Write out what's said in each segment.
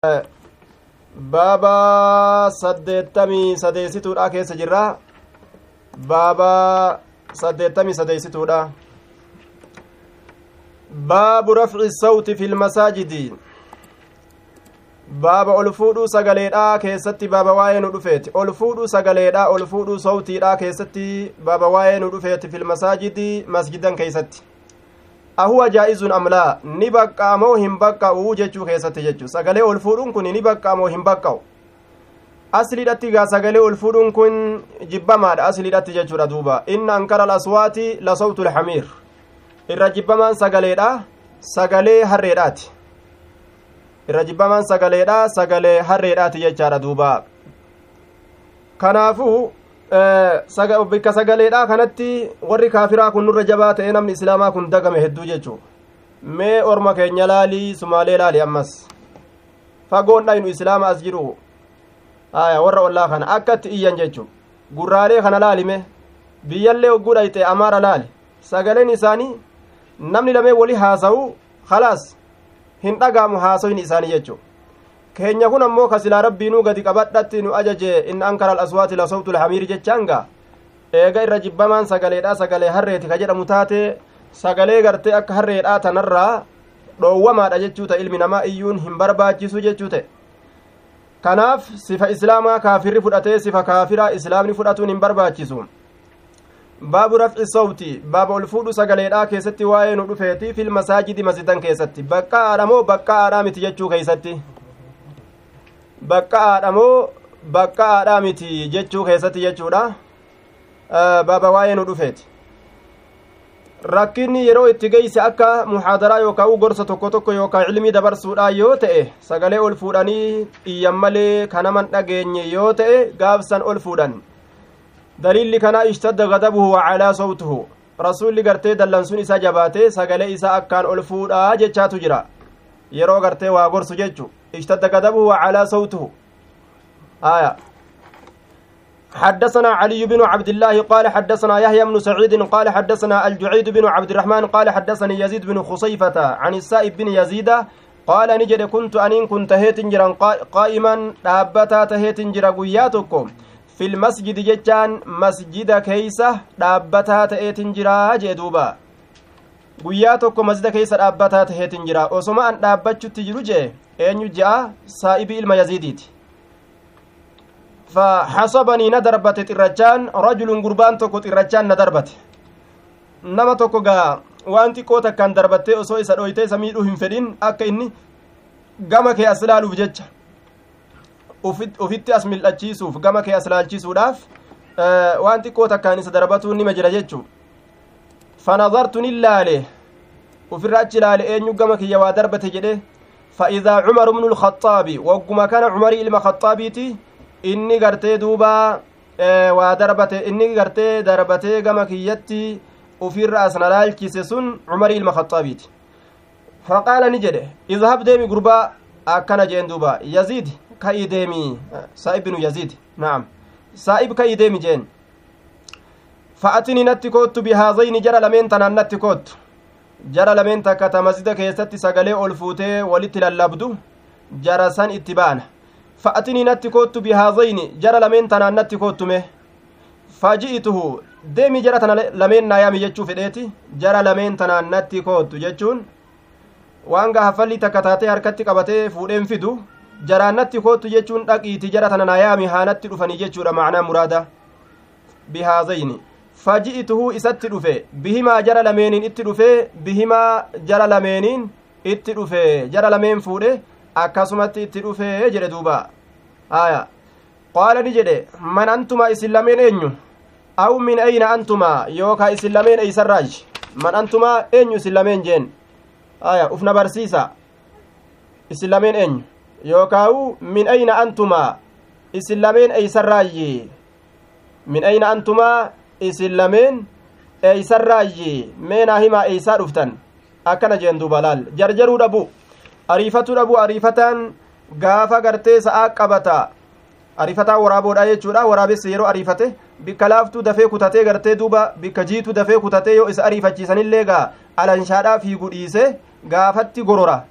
baaba saddeettamii sadeessituudha keessa jirra baaba saddeettamii sadeessituudha baabu rafci sawti fi lmasaajidi baaba ol fuudhuu sagaleedha keessatti baaba waa'ee nu dhufeeti ol fuudhuu sagaleedha ol fuudhuu sawtiidha keessatti baaba waa'ee nu dhufeeti fi lmasaajidi masjidan keeysatti ahuwa jaa'izun amlaa ni baqqaamoo hin baqqa'u jechuu keessatti jechu sagalee ol fuudhuun kun ni baqqaamoo hin baqqa'u asliidhatti gaa sagalee ol fuudhuun kun jibbamaadha asliidhatti jechuudha duuba inna ankara alaswaati la sawtu lxamiir irra jibbamaan sagaleedha sagalee harreedhaati irra jibbamaan sagaleedha sagalee harreedhaati jechaadha duuba kanaafuu bikka sagaleedha kanatti warri kaafiraa kun nurra jabaa ta'e namni islaamaa kun dagame hedduu jechuu mee orma keenya laalii sumaalee laali ammas fagoon dhaynu islaama as jiru aya warra ollaa kana akkatti iyyan jechu gurraalee kana laalime biyyallee hogguu dhayxe amaara laali sagaleen isaanii namni lamee wali haasa'u khalaas hin dhagaamu haasoyni isaanii jechu keenya kun ammoo ka silaa rabbiinuu gadi qabadhatti nu ajaje in ankara alaswaati la sawtu lhamiiri jechaanga eega irra jibbamaan sagaleedha sagalee harreeti ka jedhamu taate sagalee gartee akka harreedha tanarraa dhoowwamaadha jechuu ta ilmi namaa iyyuun hin barbaachisu jechuu ta'e kanaaf sifa islaamaa kaafirri fudhatee sifa kaafiraa islaamni fudhatuun hin barbaachisu baabu rafci sawti baaba ol fuudhu sagaleedhaa keessatti waa'ee nu dhufeeti fil masaajidi masjidan keessatti baqqa'aadha moo baqqa'aadhaa miti jechuu keeysatti baqqa'aadha moo baqqa'aadhaa miti jechuu keessatti jechuudha baaba waa'ee nu dhufeeti rakkinni yeroo itti geeyse akka muhaadaraa yookaan gorsa tokko tokko yookaan cilmii dabarsuudha yoo ta'e sagalee ol fuudhanii iyyan malee kanaman dhageenye yoo ta'e gaafsan ol fuudhan daliilli kanaa ishtadda gadabuhu wacalaa sawtuhu rasuulli gartee dallansuun isaa jabaatee sagalee isaa akkaan ol fuudhaa jechaatu jira yeroo gartee waa gorsu jechu ishtadda gadabuhu wacalaa sawtuhu aya حدثنا علي بن عبد الله قال حدثنا يحيى بن سعيد قال حدثنا الجعيد بن عبد الرحمن قال حدثني يزيد بن خصيفة عن السائب بن يزيد قال نجد كنت أنين كنت هيتنجرا قائما dhaabataa taheetinjira guyyaa tokko في المسجد جتان مسجد كيسة dhaabbataa ta'eetinjira jee duuba guyyaa tokko masjida keessa dhaabbataa taheetinjira osoma an dhaabbachutti jiru jee eenyu je'a saa'ibii ilma yaziidiiti فحسبني ندربت xirrachaan rajulun gurbaan tokko xirrachaan na darbate nama tokko gaa waan xiqqoo takkaan darbattee osoo isa dhoytee isa miidhuu hin fedhin akka inni gama kee as laaluuf jecha ufitti as mil'achiisuuf gama kee as laalchisuudhaaf waan xiqqoo takkaan isa darbatuun nima jira jechuu fanazartu nin laale ufirra achi laale eenyu gama kiyya waa darbate jedhe فإذا عمر بن الخطاب وقما كان عمر إلما خطابيتي inni gartee duuba waa darbate inni gartee darbatee gama kiyyatti ufirra asna laalchise sun cumarii ilma khaxaabiiti faqaala ni jedhe idhab deemi gurbaa akkana jeen duuba yaziid ka'ii deemi saa'ib binu yaziid naam saa'ib ka'ii deemi jeen fa'atini natti koottu bihaazayni jara lameen tanaan natti koottu jara lameen takka ta masjida keessatti sagalee ol fuutee walitti lallabdu jara san itti baana fa'atinii natti koottu bihaazayni jara lameen tanaan natti koottume faji'ituhu deemi jara tana lameen naayaami jechuu fedheeti jara lameen tanaan natti koottu jechuun waan gaafalli takka taatee harkatti qabatee fuudheen fidu jaraan natti koottu jechuun dhaqiiti jara tana naayaami haanatti dhufanii jechuudha macnaa muraada bihaazayni faji'ituhu isatti dhufe bihimaa jara lameeniin itti dhufe bihimaa jara lameeniin itti dhufe jara lameen fuudhe akkasumatti itti dhufee jedhe duuba aya qaala ni jedhe man antuma isin lameen eenyu aw min ayna antuma yookaa isin lameen eeysarraaji man antuma eenyu isin lameen jeen aya ufna barsiisa isin lameen eenyu yookaawu min ayna antuma isin lameen eeysarraayi min ayna antuma isin lameen eeysarraayi meenaa himaa eeysaa dhuftan akkana jeen duuba laal jarjaruu dhabu ariifatu dhabu ariifataan gaafa gartee sa'aa qabata ariifataa waraaboodha jechuudha waraabessi yeroo ariifate bikka laaftuu dafee kutatee gartee duuba bikka jiitu dafee kutatee yoo isa ariifachiisanillee gaa alanshaadhaa fiigu dhiise gaafatti gorora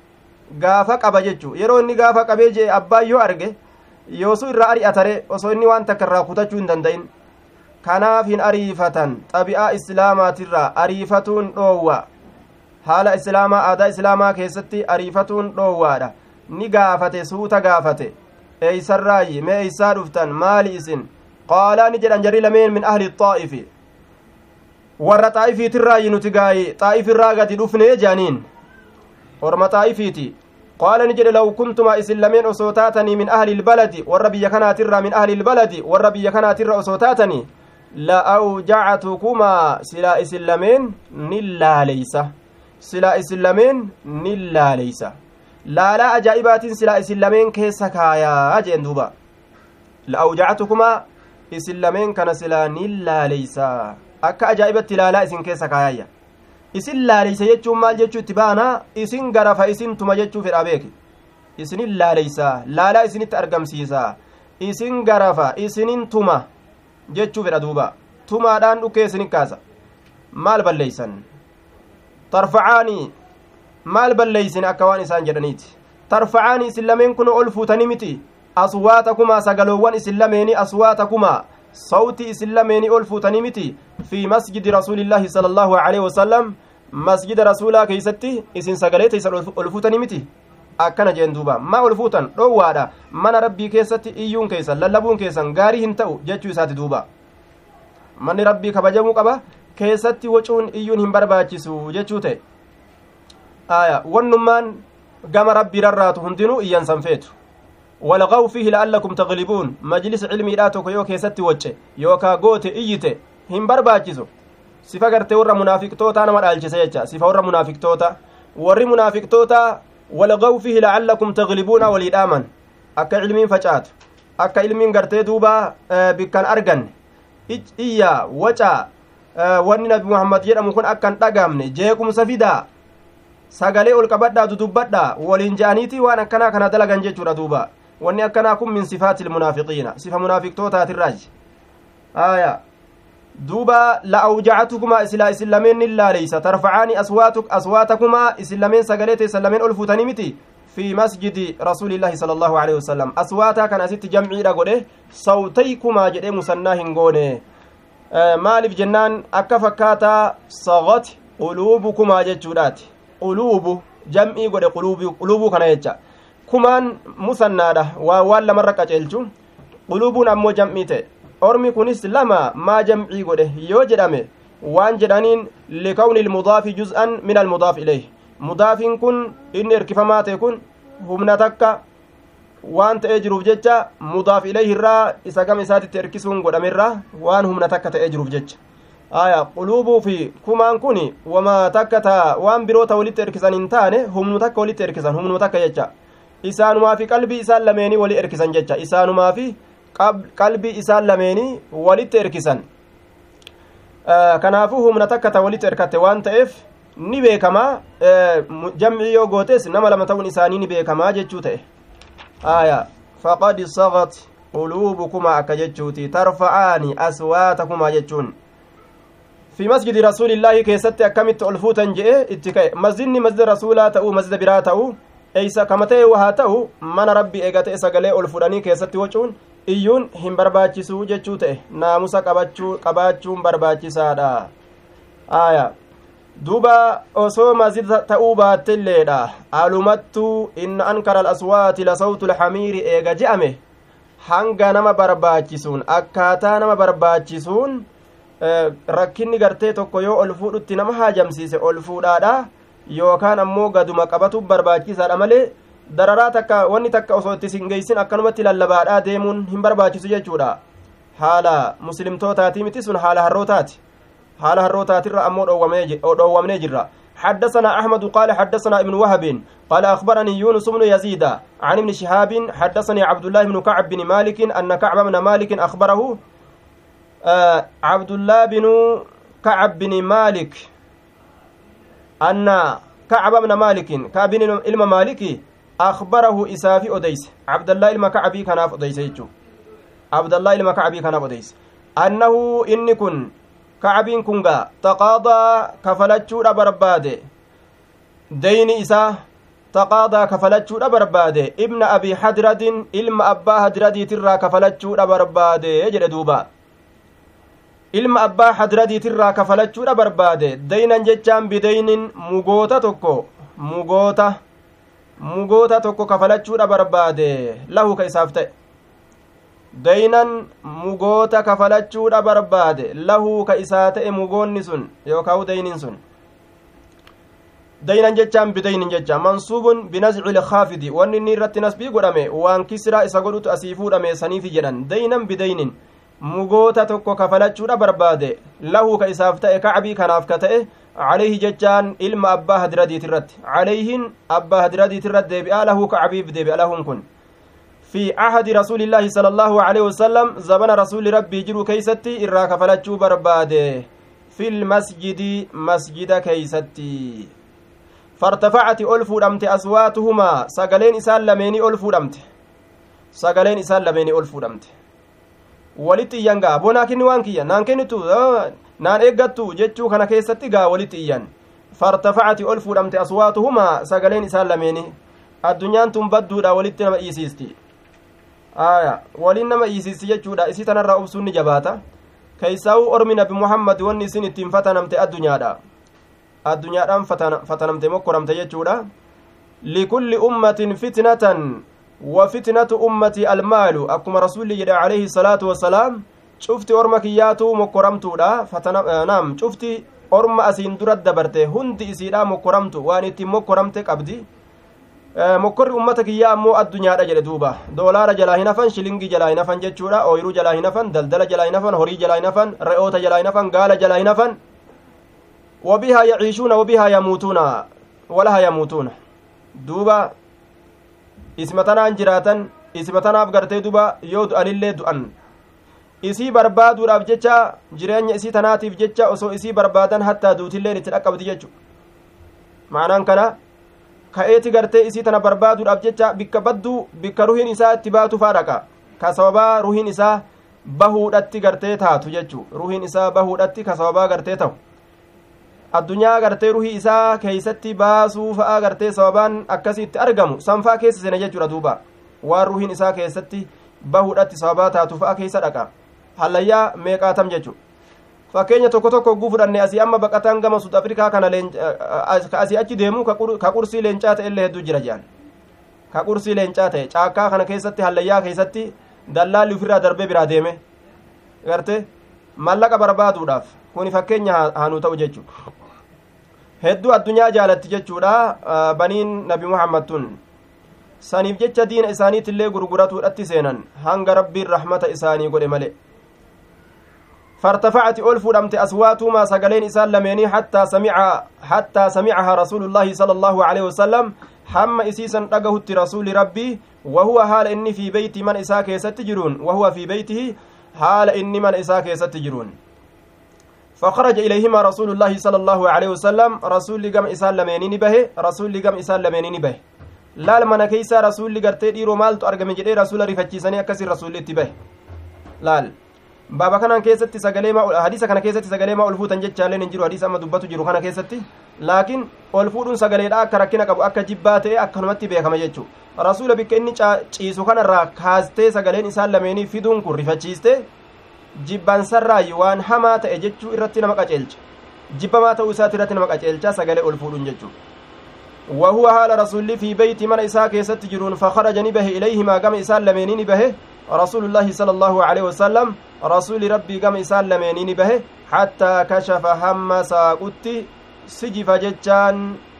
gaafa qaba jechuu yeroo inni gaafa qabee jee abbaan yoo arge yoosu irraa ari'atare osoo inni waan takka irraa kutachuu hin danda'in kanaaf hin ariifatan xabi'aa islaamaatirraa ariifatuun dhoowwa haala islaamaa aadaa islaamaa keessatti ariifatuun dhoowwaadha ni gaafate suuta gaafate eeysarraayi mee eeysaa dhuftan maali isin qaalaa ni jedhan jarri lameen min ahli xaa'ifi warra xaa'ifiitirraayi nuti gaayi xaa'ifirraa gadi dhufne jaaniin orma xaa'ifiiti qaala ni jedhe law kuntuma isin lameen osoo taatanii min ahli ilbaladi warra biyya kanaatirraa min ahli ilbaladi warra biyya kanaatirra osoo taatanii la awjactukumaa silaa isin lameen nin laaleysa silaa isin lameen nin laaleysa laalaa ajaa'ibaatiin silaa isin lameen keessa kaayaa jeen duuba la awjactukumaa isin lameen kana silaa nin laaleysa akka ajaa'ibatti laalaa isin keessa kaayayya isin laaleysa jechuun maal jechuu itti baanaa isin garafa isin tuma jechuu fedha beeki isinin laaleysa laalaa isinitti argamsiisa isin garafa isinin tuma jechuu fedha duuba tumaadhaan dhukkee isin kaasa maal balleeysan tarfacaanii maal balleeysin akka waan isaan jedhaniiti tarfacaanii isin lameen kun ol fuutanii miti aswaatakumaa sagaloowwan isin lameeni aswaatakumaa sawti isin lameeni ol fuutanii miti fi masjidi rasuulillaahi sala allaahu aleyhi wasalam masjida rasuulaa keeysatti isin sagalee teeysan ol fuutanii miti akkana jeen duuba maa ol fuutan dhoowwaadha mana rabbii keessatti iyyuun keessan lallabuun keessan gaarii hin ta'u jechuu isaati duuba manni rabbii kabajamuu qaba keessatti wacuun iyyuun hin barbaachisu jechuu ta'e aya wannummaan gama rabbii rarraatu hundinuu iyyansan feetu walgaw fiihi la'allakum taglibuun majlis cilmiidhaa tokko yoo keessatti wacce yookaa goote iyyite hin barbaachisu sifa gartee warra munaafiqtootaa nama dhaalchise jecha sifa warra munaafiqtoota warri munaafiqtoota walgaw fiihi la'allakum taglibuuna walii dhaaman akka cilmiin facaatu akka ilmiin gartee duuba bikkan arganne iyya waca wanni nabi muhammad jedhamu kun akkan dhagaamne jeequmsa fidaa sagalee ol qabadhaa dudubbadhaa waliin je'aniiti waan akkanaa kana dalagan jechuudha duuba wanni akkanaa kun min sifaati ilmunaafiqiina sifa munaafiqtootaatirraaji aya duuba la awjacatukumaa isilaa isin lameen nin laaleysa tarfacaani aswaatakumaa isin lameen sagalee teessan lameen ol fuutanii miti fi masjidi rasuulillaahi sala allaahu alehi wasalam aswaataa kan asitti jamciidha godhe sawtaykumaa jedhee musannaa hin goone maaliif jennaan akka fakkaataa sagat quluubukumaa jechuudhaati quluubu jam'ii godhe quluubuu kana jecha kumaan musannaadha waa waan lamarra qaceelchu quluubuun ammoo jam'ii ta'e ormi kunis lama maa jam'ii godhe yoo jedhame waan jedhaniin likawni ilmudaafi juz'an min almudaaf ilayh mudaafiin kun inni erkifamaa ta'e kun humna takka waan ta'ee jiruuf jecha mudaaf ilayhi irraa isa gama isaatitti erkisuun godhamerraa waan humna takka ta'ee jiruuf jecha aya quluubuu fi kumaan kun wama takka ta waan biroota walitti erkisan hin taane humnu takka walitti erkisan humnu takka jecha isaanumaa fi qalbii isaan lameenii wali erkisan jecha isaanumaa fi qalbii isaan lameenii walitti erkisan kanaafuu humna takka ta walitti erkatte waan ta'eef ni beekamaa jamcii yoo gootes nama lama ta'uun isaanii ni beekamaa jechuu ta'e aya faqad sagat quluubukumaa akka jechuuti tarfa'aani aswaatakumaa jechuun fi masjidi rasuulillaahi keessatti akkamitti ol fuutan je'e itti ka'e masjidni masjida rasuulaa ta'uu masjida biraa ta'uu eeysa kama ta'e haa ta'u mana rabbi eega ta'e sagalee ol fudhanii keessatti wacuun iyyuun hin barbaachisuu jechuu ta'e naamusa qabaachuun barbaachisaadha aya duuba osoo masjida ta'uu baatteilleedha alumattuu inna ankara alaswaati lasawtu lhamiiri eega je'ame hanga nama barbaachisuun akkaataa nama barbaachisuun rakkinni gartee tokko yoo ol fuudhutti nama haajamsiise ol fuudhaadha yookaan ammoo gaduma qabatu barbaachisaadha malee dararaa takka wanni takka osoo itti singeeysin akkanumatti lallabaadhaa deemuun hin barbaachisu jechuudha haala muslimtootaati miti sun haala harrootaati haala harrootaatirra ammoo dhoowwamnee jirra حدثنا أحمد قال حدثنا ابن وهب قال أخبرني يونس بن يزيد عن ابن شهاب حدثني عبد الله بن كعب بن مالك أن كعب بن مالك أخبره آه عبد الله بن كعب بن مالك أن كعب بن مالك كعب بن إلما مالكي أخبره إسافي أديس عبد الله إلما كعبي كان أديس يجو عبد الله إلما كعبي كان أديس أنه إن كن كعبين كنغا تقاضى كفلتشو برباد دين إسا taqaadaa kafalachuudha barbaade ibna abii hadradin ilma abbaa hadradiitirraa kafalachuudha barbaade jedhe duuba ilma abbaa hadradiitirraa kafalachuudha barbaade daynan jechaan bidaynin mugoota tokko mugoota mugoota tokko kafalachuudha barbaade lahu ka isaaf ta'e daynan mugoota kafalachuudha barbaade lahu ka isaa ta'e mugoonni sun yookaa daynin sun daynan jechaan bidaynin jecha mansuubun binazci ilkaafidi wanni inni irratti nasbii godhame waan kisraa isa godhutu asii fuudhame saniifi jedhan daynan bidaynin mugoota tokko kafalachuudha barbaade lahu ka isaaf ta'e kacbii kanaaf ka ta'e calayhi jechaan ilma abbaa hadiradiit irratti calayhin abbaa hadiradiit irratti deebi'a lahu kacbiif deebi'a lahun kun في عهد رسول الله صلى الله عليه وسلم زمن رسول ربي جرو كيستي إرا كفلتشو برباده في المسجد مسجد كيستي فارتفعت ألف دمت أصواتهما سقلين إسان لميني ألف دمت سقلين إسان لميني ألف دمت walitti iyyan gaa bonaa kenni waan kiyya naan kennitu naan eeggattu jechuu kana keessatti gaa walitti iyyan fartafacati ol fuudhamte aswaatuhumaa sagaleen isaan lameeni addunyaan tun badduudha walitti nama dhiisiisti aya waliin nama dhiisiisti jechuudha isii tanarraa obsuun ni jabaata keeysaa'uu ormi nabi muhammad wanni isin ittiin fatanamte addunyaadha addunyaadhaan fatanamte mokkoramte jechuudha likulli ummatin fitnatan وفتنة أمتي المال أكما رسول الله عليه الصلاة والسلام شفتي أرما كياتو مكرمتو لا فتنا نعم شفتي أرما أسين درد دبرته هندي إسيرا مكرمتو وانتي مكرمتك أبدي mokkorri ummata kiyyaa ammoo addunyaadha jedhe duuba doolaara jalaa hin hafan shilingii jalaa hin hafan jechuudha ooyiruu jalaa hin hafan daldala jalaa hin hafan horii jalaa hin hafan re'oota jalaa hin hafan gaala jalaa hin hafan wabihaa yaciishuuna wabihaa yamuutuuna walaha yamuutuuna duuba isima tanaan jiraatan isima tanaaf gartee duba yoo du'anillee du'an isii barbaaduudhaaf jecha jireenya isii tanaatiif jecha osoo isii barbaadan hattaa duutilleen itti dhaqqabdi jechu maanaan kana ka'eeti gartee isii tana barbaaduudhaaf jecha bikka badduu bikka ruhiin isaa itti baatu faa dhaqa ka sababaa ruhiin isaa bahuudhatti gartee taatu jechu ruhiin isaa bahuudhatti ka sababaa gartee ta'u addunyaa gartee ruhii isaa keeysatti baasuu fa'aa gartee sababaan akkasitti argamu sanfaa keessa seena jechuudha duuba waan ruhiin isaa keessatti bahuudhatti sababaa taatu fa'aa keessa dhaqa hallayyaa meeqaatam jechu fakkeenya tokko tokko hogguu fudhanne asii amma baqataan gama sud afrikaa kana ka asii achi deemu ka qursii leencaa ta'e illee hedduu jira jedhan ka qursii leencaa ta'e caakkaa kana keessatti hallayyaa keessatti dallaalli ofirraa darbee biraa deeme garte mallaqa barbaaduudhaaf kuni fakkeenya haanuu ta'u jechuudha hedduu addunyaa jaalatti jechuudha baniin nabi muhammad tun saniif jecha diina isaaniitillee gurguratuudhatti seenan hanga rabbiin rahmata isaanii godhe male فارتفعت ألف دمت أصواتهما سقلين إسان لميني حتى سمع حتى سمعها رسول الله صلى الله عليه وسلم حم إسيسا رقهت رسول ربي وهو حال إني في بيت من إساك يستجرون وهو في بيته حال إني من إساك يستجرون فخرج إليهما رسول الله صلى الله عليه وسلم رسول قم إسان لمينين به رسول قم إسان لمينين به laal mana keeysa rasuulli gartee dhiiroo maaltu argame jedhee rasuula rifachiisanii akkasi rasuulli itti bahe laal baaba kanan keessatti sagalee hadiisa kana keessatti sagalee maa ol fuutan jechaalleen hin jiru hadiisa amma dubbatu jiru kana keessatti laakiin ol fuudhuun sagaleedha akka rakkina qabu akka jibbaa ta'e akkanumatti beekama jechuu rasuula bikka inni ciisu kanarraa kaastee sagaleen isaan lameenii fiduun kun rifachiiste jibbansarraayi waan hamaa ta'e jechuu irratti nama qaceelcha jibbamaa ta'uu isaati irratti nama qaceelcha sagalee ol fuudhuun jechuu وهو حال رسول في بيت من إساء كيست جرون فخرج نبه إليهما قم إساء لمينين به رسول الله صلى الله عليه وسلم رسول ربي قم إساء لمينين به حتى كشف هم ساقت سجف ججان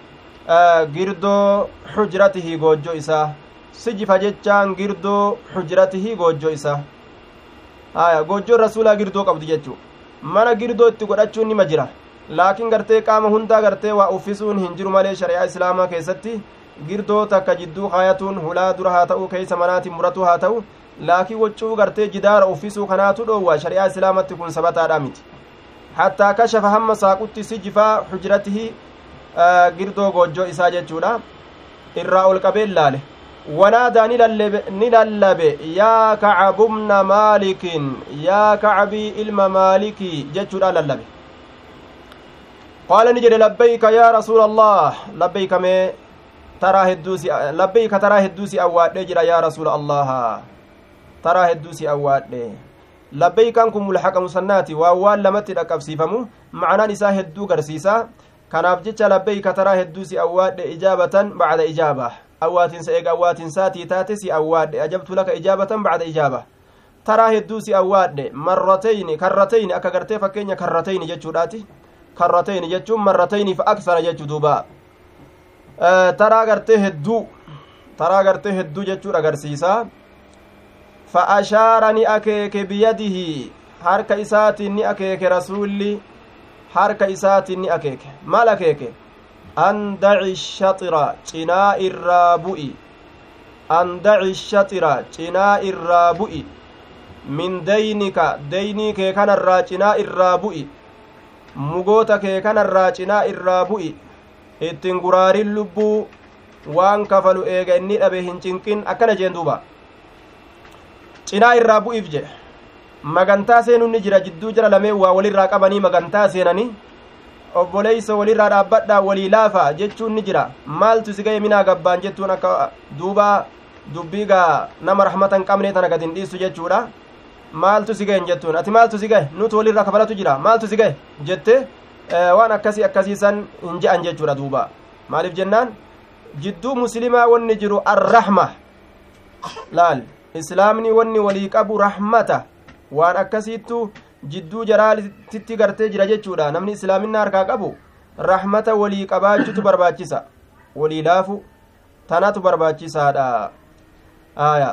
girdoo xujratihi goojjoo isaa sijifa jechaan girdoo xujratihi goojjoo isaa haya goojjoon rasuulaa girdoo qabdi jechuu mana girdoo itti godhachuun nima jira laakiin gartee qaama hundaa gartee waa uffisuun hin jiru malee shari'aa islaamaa keessatti girdoo takka jidduu kaayatuun hulaa dura haa ta'u keeysa manaatiin muratuu haa ta'u laakiin waccuu gartee jidaara uffisuu kanaatu dhoowwa shari'aa islaamatti kun sabataadha miti hattaa kashafa hamma saaqutti sijifaa xujratihi girdoo goojjoo isaa jechuudha irraa ol qabeen laale wanaadaa ni lallabe yaa kacabumna maalikin yaa kacabii ilma maalikii jechuudha lallabe qaala ni jedhe labbayka yaa rasuula allah labbayka mee taraa hedduu si labbeeyka taraa hedduu si awwaadhee jira yaa rasuula allaha taraa hedduu si awwaadhe labbeeykaan kun mulhaqa musannaati waan waan lamatti dhaqqabsiifamu macnaan isaa hedduu garsiisa kanaaf jecha labbeeyka taraa hedduu si awwaadhe ijaabatan bacda ijaaba awwaatinsa eega awwaatinsaatii taate si awwaadhe ajabtu laka ijaabatan bacda ijaaba taraa hedduu si awwaadhe marratayni karratayni akka gartee fakkeenya karratayni jechuudhaati karratayni jechuun marratayni fa aksara jechuu duuba taraa gartee hedduu taraa gartee hedduu jechuudha agarsiisa fa ashaara ni akeeke biyadihi harka isaatiin ni akeeke rasuulli harka isaatiin ni akeeke maal akeeke an daci shaxira cinaa irraa bu'i an daci shaxira cinaa irraa bu'i min daynika daynii kee kanarraa cinaa irraa bu'i mugoota kee kanarraa cinaa irraa bu'i ittiin guraarin lubbuu waan kafalu eega inni dhabe hin cinqin akkana jeen duuba cinaa irraa bu'iif jedhe magantaa seenuun ni jira jidduu jira lameen waa walirraa qabanii magantaa seenanii obboleeysa walirraa dhaabbadhaa walii laafa jechuun ni jira maaltu si ga'e minaa gabbaan jettuun akka duuba dubbii gaa nama rahmata hin qabne tana gad hin dhiistu jechuudha maaltu si ga'e jettuun ati maaltu si ga'e nutu walirraa kafalatu jira maaltu si ga'e jette waan akkasii akkasiisan hin je'an jechuudha duuba maaliif jennaan jidduu muslimaa wanni jiru arrahma laal islaamni wanni walii qabu rahmata waan akkasiittu jidduu jaraatitti gartee jira jechuudha namni islaaminna harkaa qabu rahmata walii qabaachutu barbaachisa walii laafu tanatu barbaachisaadha aya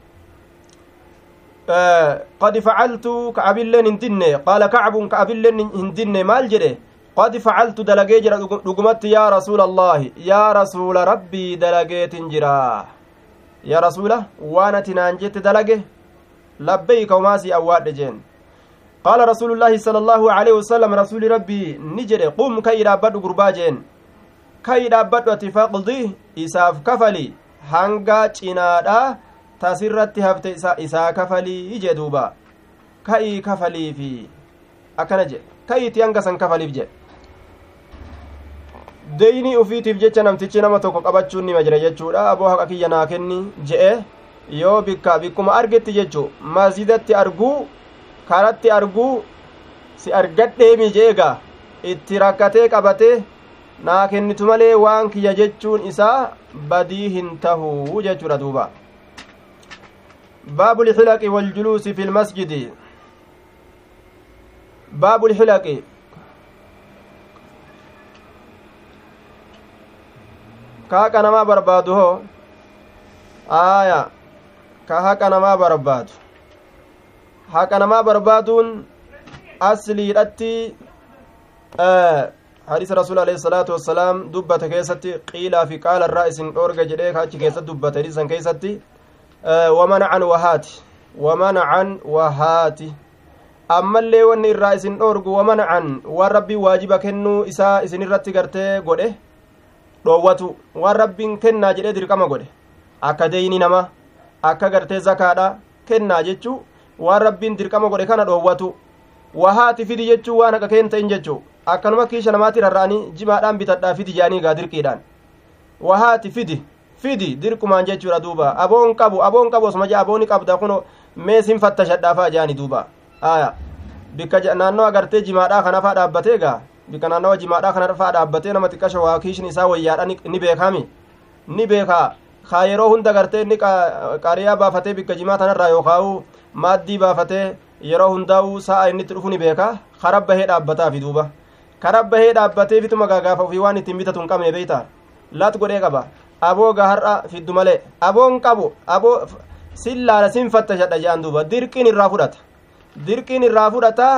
qad facaltu ka'abilleen hin dinne qaala kacbun ka'abilleen hin dinne maal jedhe qad facaltu dalagee jira dhugumatti yaa rasuula allaahi yaa rasuula rabbii dalageetin jira yaa rasuula waan ati naan jette dalage labbeeyka umaasii awwaadhe jeen qaala rasuulullaahi sala allaahu aleyhi wasalam rasuuli rabbii ni jedhe qum ka'ii dhaabbadhu gurbaa jeen ka'ii dhaabbadhu ati faqdi isaaf kafali hanga cinaadha tasirratti hafte isaa kafalii jee duuba ka'ii kafaliifi akkana jedhe ka'iiti hanga san kafaliif jedhe deeynii ufiitiif jecha namtichi nama tokko qabachuun nima jira jechuudha aboo haqa kiyya naa kenni je'e yoo bikka bikkuma argetti jechu masjidatti arguu karatti arguu si argadheemi jeega itti rakkatee qabatee naa kennitu malee waan kiyya jechuun isaa badii hin tahuu jechuudha duuba باب الحلق والجلوس في المسجد باب الحلق كاكا نما بربادو هو آية كهاكا نما بربادو هاكا نما بربادون أصلي رتي آه حديث رسول عليه الصلاة والسلام دبت كيستي قيل في قال الرئيس أورجا جديك هاتي كيست دبت حديثا كيستي ومنعا وهاتي ومنعا وهاتي ammallee wanni irraa isin dhoorgu wamancan waan rabbiin waajiba kennuu isaa isin irratti gartee godhe dhoowwatu waan rabbiin kennaa jedhee dirqama godhe akka deeyni nama akka gartee zakaadha kennaa jechuu waan rabbiin dirqama godhe kana dhoowwatu wahaati fidi jechuu waan haqa keen ta'in jechuu akkanuma kiisha namaatti rarra'anii jimaadhaan bitadhaa fidi jedhanii gaa dirqiidhaan wahaati fidi fidi dirqumaan jechuudha duuba aboon qabu aboon qabu osuma jaa abooni qabda kun mee sin fattashadhaafaa jaani duuba aya bikka naannoo agartee jimaadhaa kana faa dhaabbatee gaa bikka naannawa jimaadhaa kana faa dhaabbatee nama xiqqasha waa kiishin isaa wayyaadha ni beekami ni beekaa kaa yeroo hunda gartee inni qaariyaa baafatee bikka jimaa tanarraa yookaa'u maaddii baafatee yeroo hundaa'u sa'a inni itti dhufu ni beeka karabbahee dhaabbataafi duuba karabbahee dhaabbatee fituma gaagaafa ofii waan ittiin bitatu hin qabne beeyta lat godhee qaba aboo gaa har'a fiddu malee aboon qabu aboo sin laala sin fattashadha jedhan duuba dirqiin irraa fudhata dirqiin irraa fudhata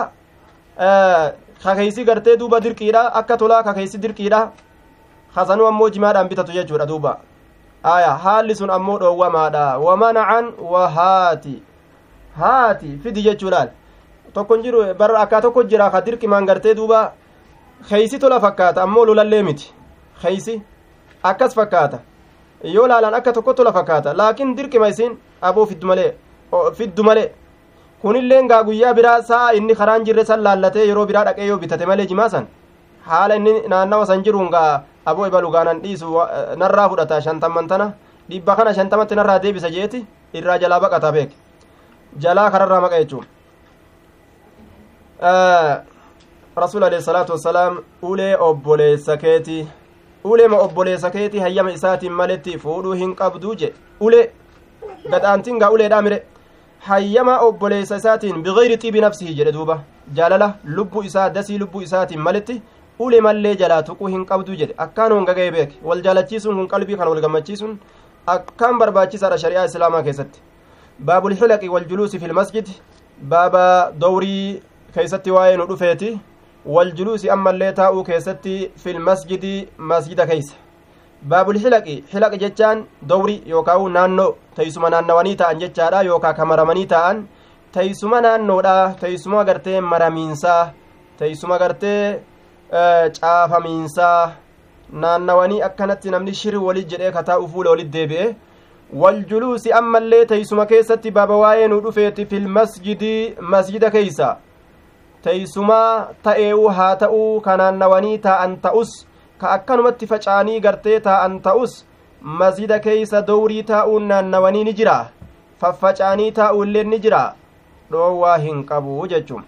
kakeeysi gartee duuba dirqiidha akka tolaa kakeeysi dirqiidha hasanuu ammoo jimaadhaan bitatu jechuudha duuba aya haalli sun ammoo dhoowwamaadha wamanacan wahaati haati fidi jechuudhaan tokkon jiru barra akkaa tokko jira ka dirqimaan gartee duuba keeysi tola fakkaata ammoo lolallee miti keeysi akkas fakkaata yoo laalaan akka tokko tola fakkaata laakiin dirqima isin aboo fiddu malee fiddu malee kunilleen gaa guyyaa biraa sa'a inni karaan jirre san laallatee yeroo biraa dhaqee yoo bitate malee jimaa san haala inni naannawa san jiruun gaa aboo ibaluugaanan dhiisu narraa fudhata shantamman tana dhibba kana shantamatti narraa deebisa jeeti irraa jalaa baqata beek jalaa kararraa maqa jechuun rasuul alayhi salaatu wassalaam ulee obboleessa keeti uleema obboleessa keeti hayyama isaatiin maletti fuudhuu hin qabduu je ulee gadhaantiin gaa uleedhaa mire hayyama obboleessa isaatiin bigayri xiibi nafsihi jedhe duuba jaalala lubbuu isaa dasii lubbuu isaatiin maletti ule mallee jalaa tuquu hin qabduu jedhe akkaan hongaga'e beek wal jaalachiisuun kun qalbii kana wal gammachiisuun akkaan barbaachisaadha shari'aa islaamaa keessatti baabul xilaqi wal juluusi fil masjid baaba dowrii keeysatti waa'ee nu dhufeeti wal juluusi ammallee taa'uu keessatti fil masjidi masjida keeysa baabul xilaqi xilaqi jechaan dowri yookaa naannoo teeysuma naannawanii ta'an jechaadha yookaa kamaramanii ta'an teeysuma naannoodha teeysuma gartee maramiinsaa teeysuma gartee caafamiinsaa naannawanii akkanatti namni shiri walit jedhee kataa'u fuula walit deebi'e waljuluusi ammallee teeysuma keessatti baaba waa'ee nu dhufeeti fil masjidi masjida keeysa teeysumaa ta'ee'uu haa ta'uu ka naannawanii taa'an ta'us ka akkanumatti faca'anii gartee taa'an ta'us masjida keeysa dowrii taa'uun naannawanii ni jira faffaca'anii taa'uullee ni jira dhoowwaa hin qabu jechuun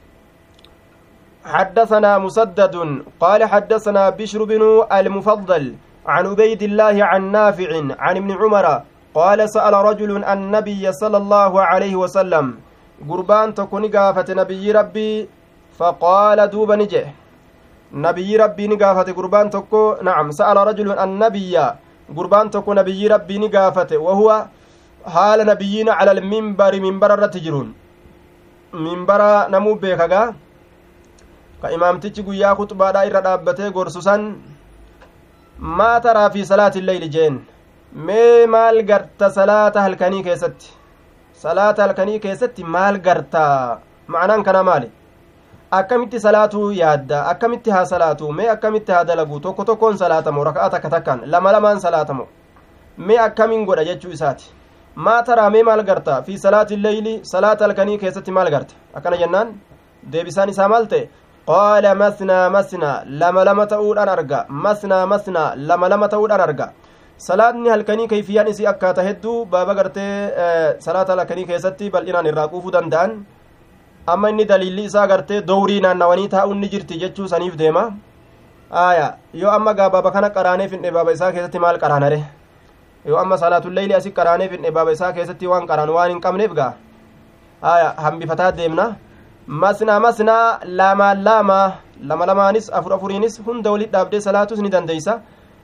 حدثنا مسدد قال حدثنا بشر بن المفضل عن عبيد الله عن نافع عن ابن عمر قال سأل رجل النبي صلى الله عليه وسلم قربان تكون قافة نبي ربي فقال دوب نجه نبي ربي نقافة قربان تكو نعم سأل رجل النبي قربان تكو نبي ربي نقافة وهو حال نبيين على المنبر منبر الرتجرون منبر نمو بيكا ka imaamtichi guyyaa kuxbaadhaa irra dhaabbatee gorsu san maa taraa fi salaati illeyli jeen mee maal garta salaata halkanii keessatti salaata halkanii keessatti maal garta ma'anaan kana maali akkamitti salaatuu yaadda akkamitti haa salaatu mee akkamitti haa dalagu tokko tokkoon salaatamo raka'a takka takkaan lama lamaan salaatamo mee akkamiin godha jechuu isaati maa taraa mee maal garta fi salaati illeyli salaata halkanii keessatti maal garta akkana jennaan deebisaan isaa maal ta'e qaala masnaa masnaa lama lama ta'uudhaan arga masnaa masnaa lama lama ta'uudhaan arga salaatni halkanii kayfiyyaan isii akkaata hedduu baaba gartee salaata halkanii keessatti bal'inaan irraa quufuu danda'an amma inni daliilli isaa gartee dowrii naannawanii taa'uun ni jirti jechuu saniif deema aya yoo amma gaa baaba kana qaraanee finne baaba isaa keessatti maal qaraanare yoo amma salaatulleeyli asi qaraanee finne baaba isaa keessatti waan qaraan waan hin qabneef gaa aya hambifataa deemna masnaa masnaa lamaan lama lama lamaanis afur afuriinis hunda walit dhaabdee salaatus ni dandeeysa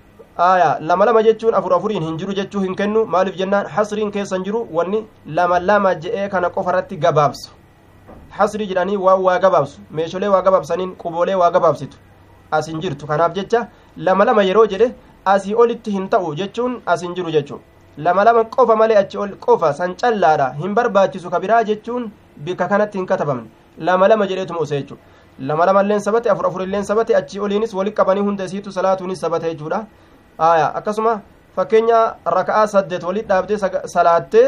aya lama lama jechuun afur afuriin hin jiru jechuu hin kennu maaliif jennaan hasriin keessan jiru wanni lama lama je'ee kana qofa irratti gabaabsu hasrii jedhanii waan waa gabaabsu meesholee waa gabaabsaniin quboolee waa gabaabsitu as hin jirtu kanaaf jecha lama lama yeroo jedhe asii olitti hin ta'u jechuun as hin jiru jechuu lama lama qofa malee achi ol qofa san callaadha hin barbaachisu ka biraa jechuun bikka kanatti hin katabamne lama lama jedheetuma ose jechuudha lama lama illeen sabate afur afur illeen sabate achii oliinis walitti qabanii hunda isiitu salaatuunis sabate jechuudha aya akkasuma fakkeenya raka'aa saddeet walitti dhaabdee salaattee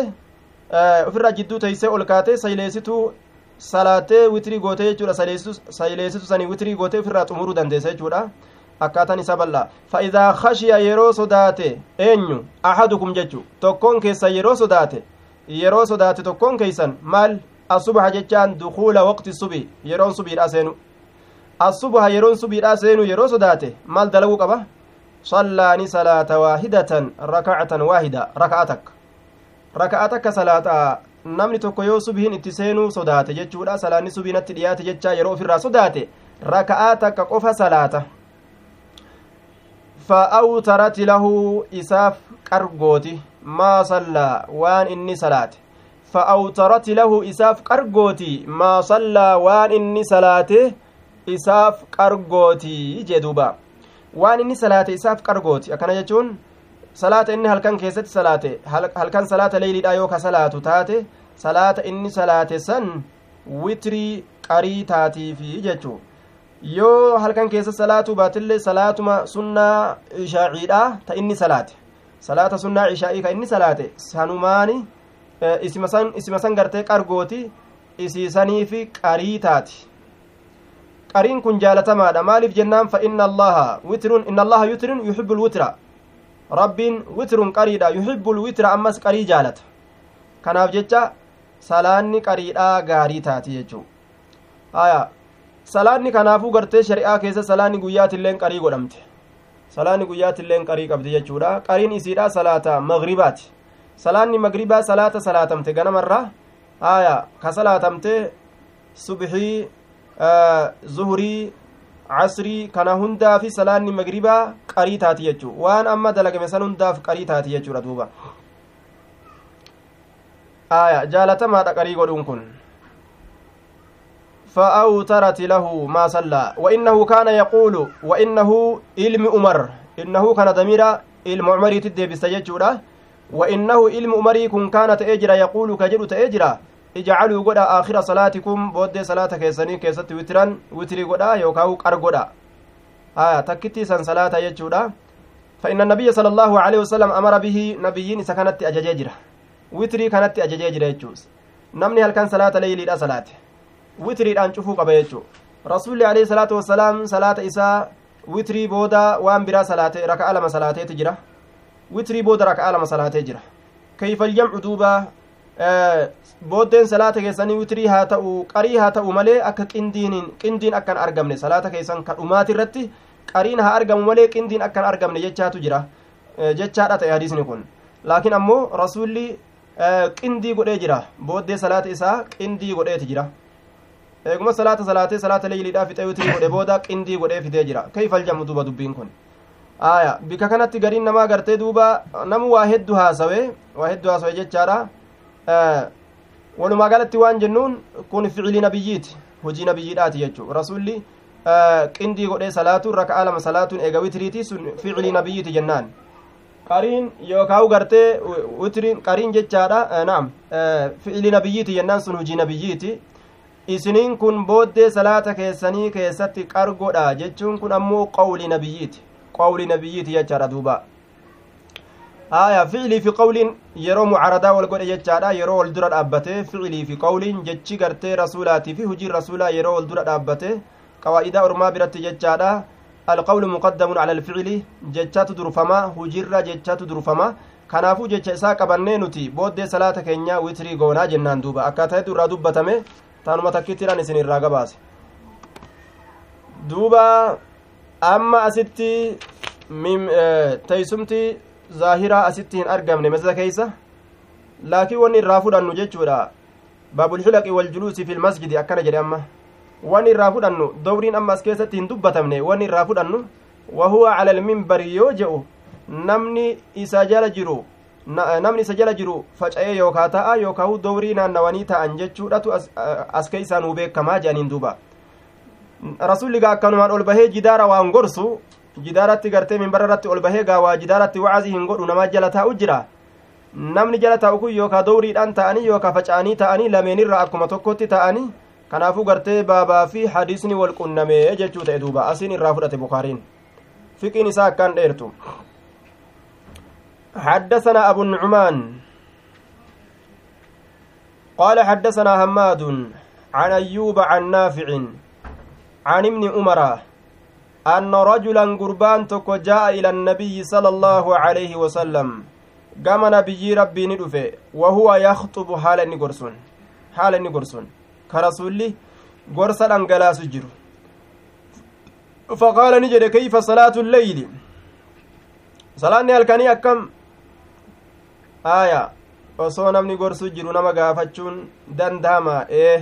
ofirraa jidduu teeysee ol kaatee sayleesituu salaattee witrii gootee jechuudha sayleesitu sanii witrii gootee ofirraa xumuruu dandeessa jechuudha akkaataan isa bal'aa fa'idaa khashiya yeroo sodaate eenyu ahadukum jechu tokkoon keessan yeroo sodaate yeroo sodaate tokkoon keeysan maal الصبح جتان دخول وقت الصبح يرون صبح سينو الصبح يرون صبح سينو يرو صداته مال دلو قبا صلاني صلاة واحدة ركعة واحدة ركعتك ركعتك صلاة namni tokko yoo subihin itti seenuu sodaate jechuudha salaanni subiinatti dhiyaate jechaa yeroo ofirraa sodaate raka'aa takka qofa salaata fa'awtarati lahu isaaf qargooti maa sallaa waan inni salaate فأوترت له إساف قرقوتي ما صلى وان إني صلاته إساف قرقوتي جدوبا وان إني صلاته إساف قرقوتي أكنا يجون صلاة إني هل كان كيست صلاة هل كان صلاة ليلي دايوكا صلاة تاتي صلاة إني صلاة سن witrii qarii taatii fi jechuu yoo halkan keessa salaatu baatillee salaatuma sunnaa ishaaciidha ta inni salaate salaata sunnaa ishaa'ii ka inni salaate sanumaani isima san gartee qargooti isiisanii fi qarii taati qariin kun jaalatamaadha maaliif jennaan fa inna allaha witrun inna allaha yutrun yuhibbu lwitra rabbiin witrun qariidha yuhibbu lwitra ammas qarii jaalata kanaaf jecha salaanni qariidhaa gaarii taati jechuu haya salaanni kanaafuu gartee shari'aa keessa salaanni guyyaatilleen qarii godhamte salaanni guyyaatilleen qarii qabdi jechuudha qariin isiidha salaata magribaati salaanni magribaa salaata salaatamte ganamarraa haya ka salaatamte subxii zuhurii casrii kana hundaa fi salaanni magribaa qarii taati jechuu waan amma dalagame san hundaaf qarii taati jechuudha duuba aya jaalatamaadha qarii godhuun kun فأوترت له ما صلى وإنه كان يقول وإنه علم عمر إنه كان ضمير علم عمر تدي بستججورة وإنه علم عمري كن كانت أجرا يقول كجر تأجرا اجعلوا قدا آخر صلاتكم بود صلاة كيسني كيست وترا وتري قدا يوكاو قر قدا آية تكتي سن صلاة يجورة فإن النبي صلى الله عليه وسلم أمر به نبيين سكنت أجججرة وتري كانت أجججرة يجوز نمني هل كان صلاة ليلي لا صلاة witiriidhaan cufuu qaba jechuu rasuulli alayhi salaatu wassalaam salaata isaa witirii booda waan biraa salaate raka'a lama salaateeti jira witirii booda raka'a lama salaatee jira kayfaljamcu duuba booddeen salaata keessanii witirii haa ta'u qarii haa ta'u malee akka qindiin qindiin akkan argamne salaata keessan ka dhumaati irratti qariin haa argamu malee qindiin akkan argamne jechaatu jira jechaadha ta'e hadiisni kun laakiin ammoo rasuulli qindii godhee jira booddee salaata isaa qindii godheeti jira eeguma salaata salaatee salaata leeyliidhaa fixee witirii godhe booda qindii godhee fidee jira kayfal jamu duuba dubbiin kun aya bika kanatti gariin namaa gartee duuba namu waa hedduu haasawe waa hedduu haasawe jechaadha walumaa galatti waan jennuun kun ficili nabiyyiiti hojii nabiyyiidhaati jechuu rasulli qindii godhee salaatuun raka'a lama salaatuun eega witiriiti sun ficili nabiyyiiti jennaan qariin yookaawu gartee witiriin qariin jechaadha naam ficili nabiyyiiti jennaan sun hojii nabiyyiiti isiniin kun booddee salaata keessanii keessatti qargodha jechuun kun ammoo qawli nabiyyiiti qawli nabiyyiiti jechaadha duuba haya ficilii fi qawliin yeroo mucaradaa wal godhe jechaadha yeroo wal dura dhaabbate ficilii fi qawliin jechi gartee rasuulaatii fi hujiin rasuulaa yeroo wal dura dhaabbate qawaa'idaa ormaa biratti jechaadha alqawlu muqaddamun cala alficili jechatu durfama hujirra jechatu durfama kanaafuu jecha isaa qabannee nuti booddee salaata keenya witrii goonaa jennaan duuba akkaataa hedduu irraa dubbatame taanuma takkittiidhaan isin irraa gabaase duuba amma asitti teeysumti zaahiraa asitti hin argamne masjida keeysa laakiin wanni irraa fudhannu jechuudha baabulxilaqi waljuluusi fi lmasjidi akkana jedhe amma wanni irraa fudhannu dowriin amma as keessatti hin dubbatamne wanni irraa fudhannu wahuwa cala alminbari yoo je'u namni isa jala jiru namni isa jala jiru faca'ee yookaa ta'a yookaa dowrii naannawanii ta'an jechuudhatu as keeysaan huu beekamaa jedhaniin duuba rasulli gaa akkanumaan ol bahee jidaara waan gorsu jidaaratti gartee minbara irratti ol bahee gaa waa jidaaratti wacazii hin godhu namaa jala taa'u jira namni jala taa'u kun yookaa dowriidhaan ta'anii yookaa faca'anii ta'anii lameenirra akkuma tokkotti ta'anii kanaafuu gartee baabaa fi hadiisni wal qunnamee jechuu ta'e duuba asiin irraa fudhate bukaariin fiqiin isaa akkaan dheertu حدثنا أبو النعمان قال حدثنا هماد عن أيوب عن نافع عن ابن عمر أن رجلا قربان تكو جاء إلى النبي صلى الله عليه وسلم قام نبي ربي ندفه وهو يخطب حال نقرسون حال نقرسون كرسولي قرصا أنقلاس جرو فقال نجد كيف صلاة الليل صلاة الكني أكم aya osoo namni gorsu jiru nama gaafachuun dandahama ee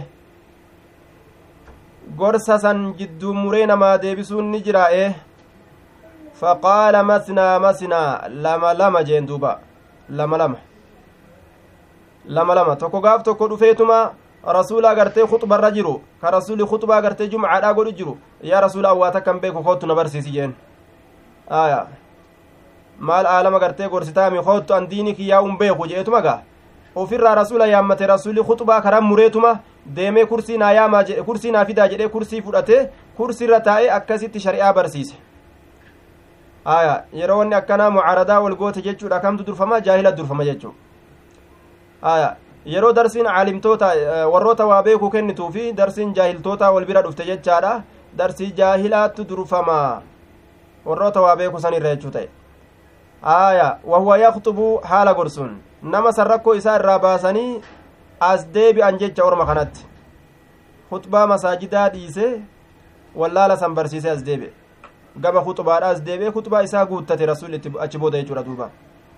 gorsa san jidduu muree namaa deebisuun ni jira ee faqaala masnaa masnaa lama lama jeen duuba lama lama lama lama tokko gaaf tokko dhufeetuma rasuula agartee khuxbarra jiru ka rasuli khuxbaa agartee jumcaadhaa godhu jiru yaa rasuula awwaa takkan beeku kootu na barsiisi jeen aya maal aalama gartee gorsitaami koottu an diini kiyyaa un beeku je'etuma gaa ofirraa rasula yaammate rasuli khuxbaa karan mureetuma deemee kursii naa yaamaa jedhe kursii naa fidaa jedhee kursii fudhatee kursiirra taa'ee akkasitti shari'aa barsiise aya yeroo wanni akkanaa mucaaradaa wal goote jechuudha kamtu durfama jaahila durfama jechuu aya yeroo darsiin caalimtoota warroota waa beekuu kennituu fi darsiin jaahiltoota wal bira dhufte jechaadha darsii jaahilaattu durfamaa warroota waa beeku san irra jechuu ta'e aaya wahuwa yakxubu haala gorsuun nama san rakkoo isaa irraa baasanii as deebi'an jecha orma kanatti huxbaa masaajidaa dhiise wallaala san barsiise as deebi'e gaba huxbaadha as deebi'e huxbaa isaa guuttate rasuulli itti achi booda jechuudha duuba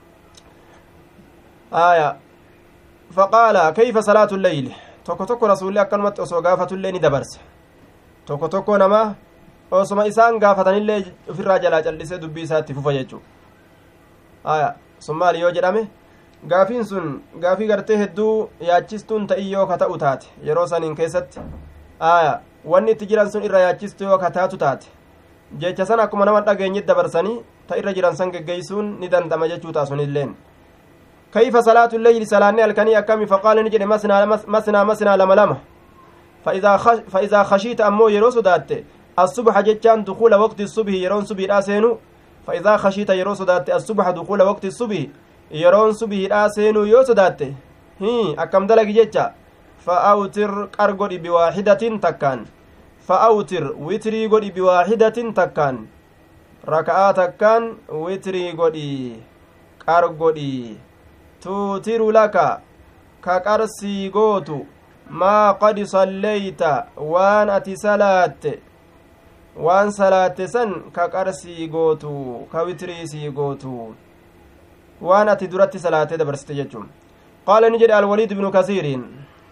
aaya faqaala kayfa salaatu lleyli tokko tokko rasuulli akkanumatti osoo gaafatullee ni dabarse tokko tokko nama osoma isaan gaafatanillee ofirraa jalaa callisee dubbii isaa itti fufa jechuu aya sun maali yoo jedhame gaafiin sun gaafii gartee hedduu yaachistuun ta'ii yoo ka ta'u taate yeroo saniin keessatti aya wanni itti jiran sun irra yaachistu yoo ka taatu taate jecha san akkuma nama dhageenyit dabarsanii ta irra jiran san geggeeysuun ni dandama jechuu taa sunilleen كيف صلاة الليل سلاني الكني أكمي فقال نجد مسنا مسنا مسنا لما لما فإذا خش فإذا خشيت أمو يروس دات الصبح جتان دخول وقت الصبح يرون صبح راسينو فإذا خشيت يروس دات الصبح دخول وقت الصبح يرون صبح راسينو يوس دات هي أكم دلق جتا فأوتر قرقودي بواحدة تكان فأوتر وتري قودي بواحدة تكان ركعة تكان وتري قودي قرقودي tuutiru laka ka qarsii gootu maa qad salleeyta waan ati salaatte waan salaatte san ka qarsii gootu ka witiriisii gootu waan ati duratti salaatee dabarsite jechuun qaala ni jedhe alwaliid ibnu kasiiriin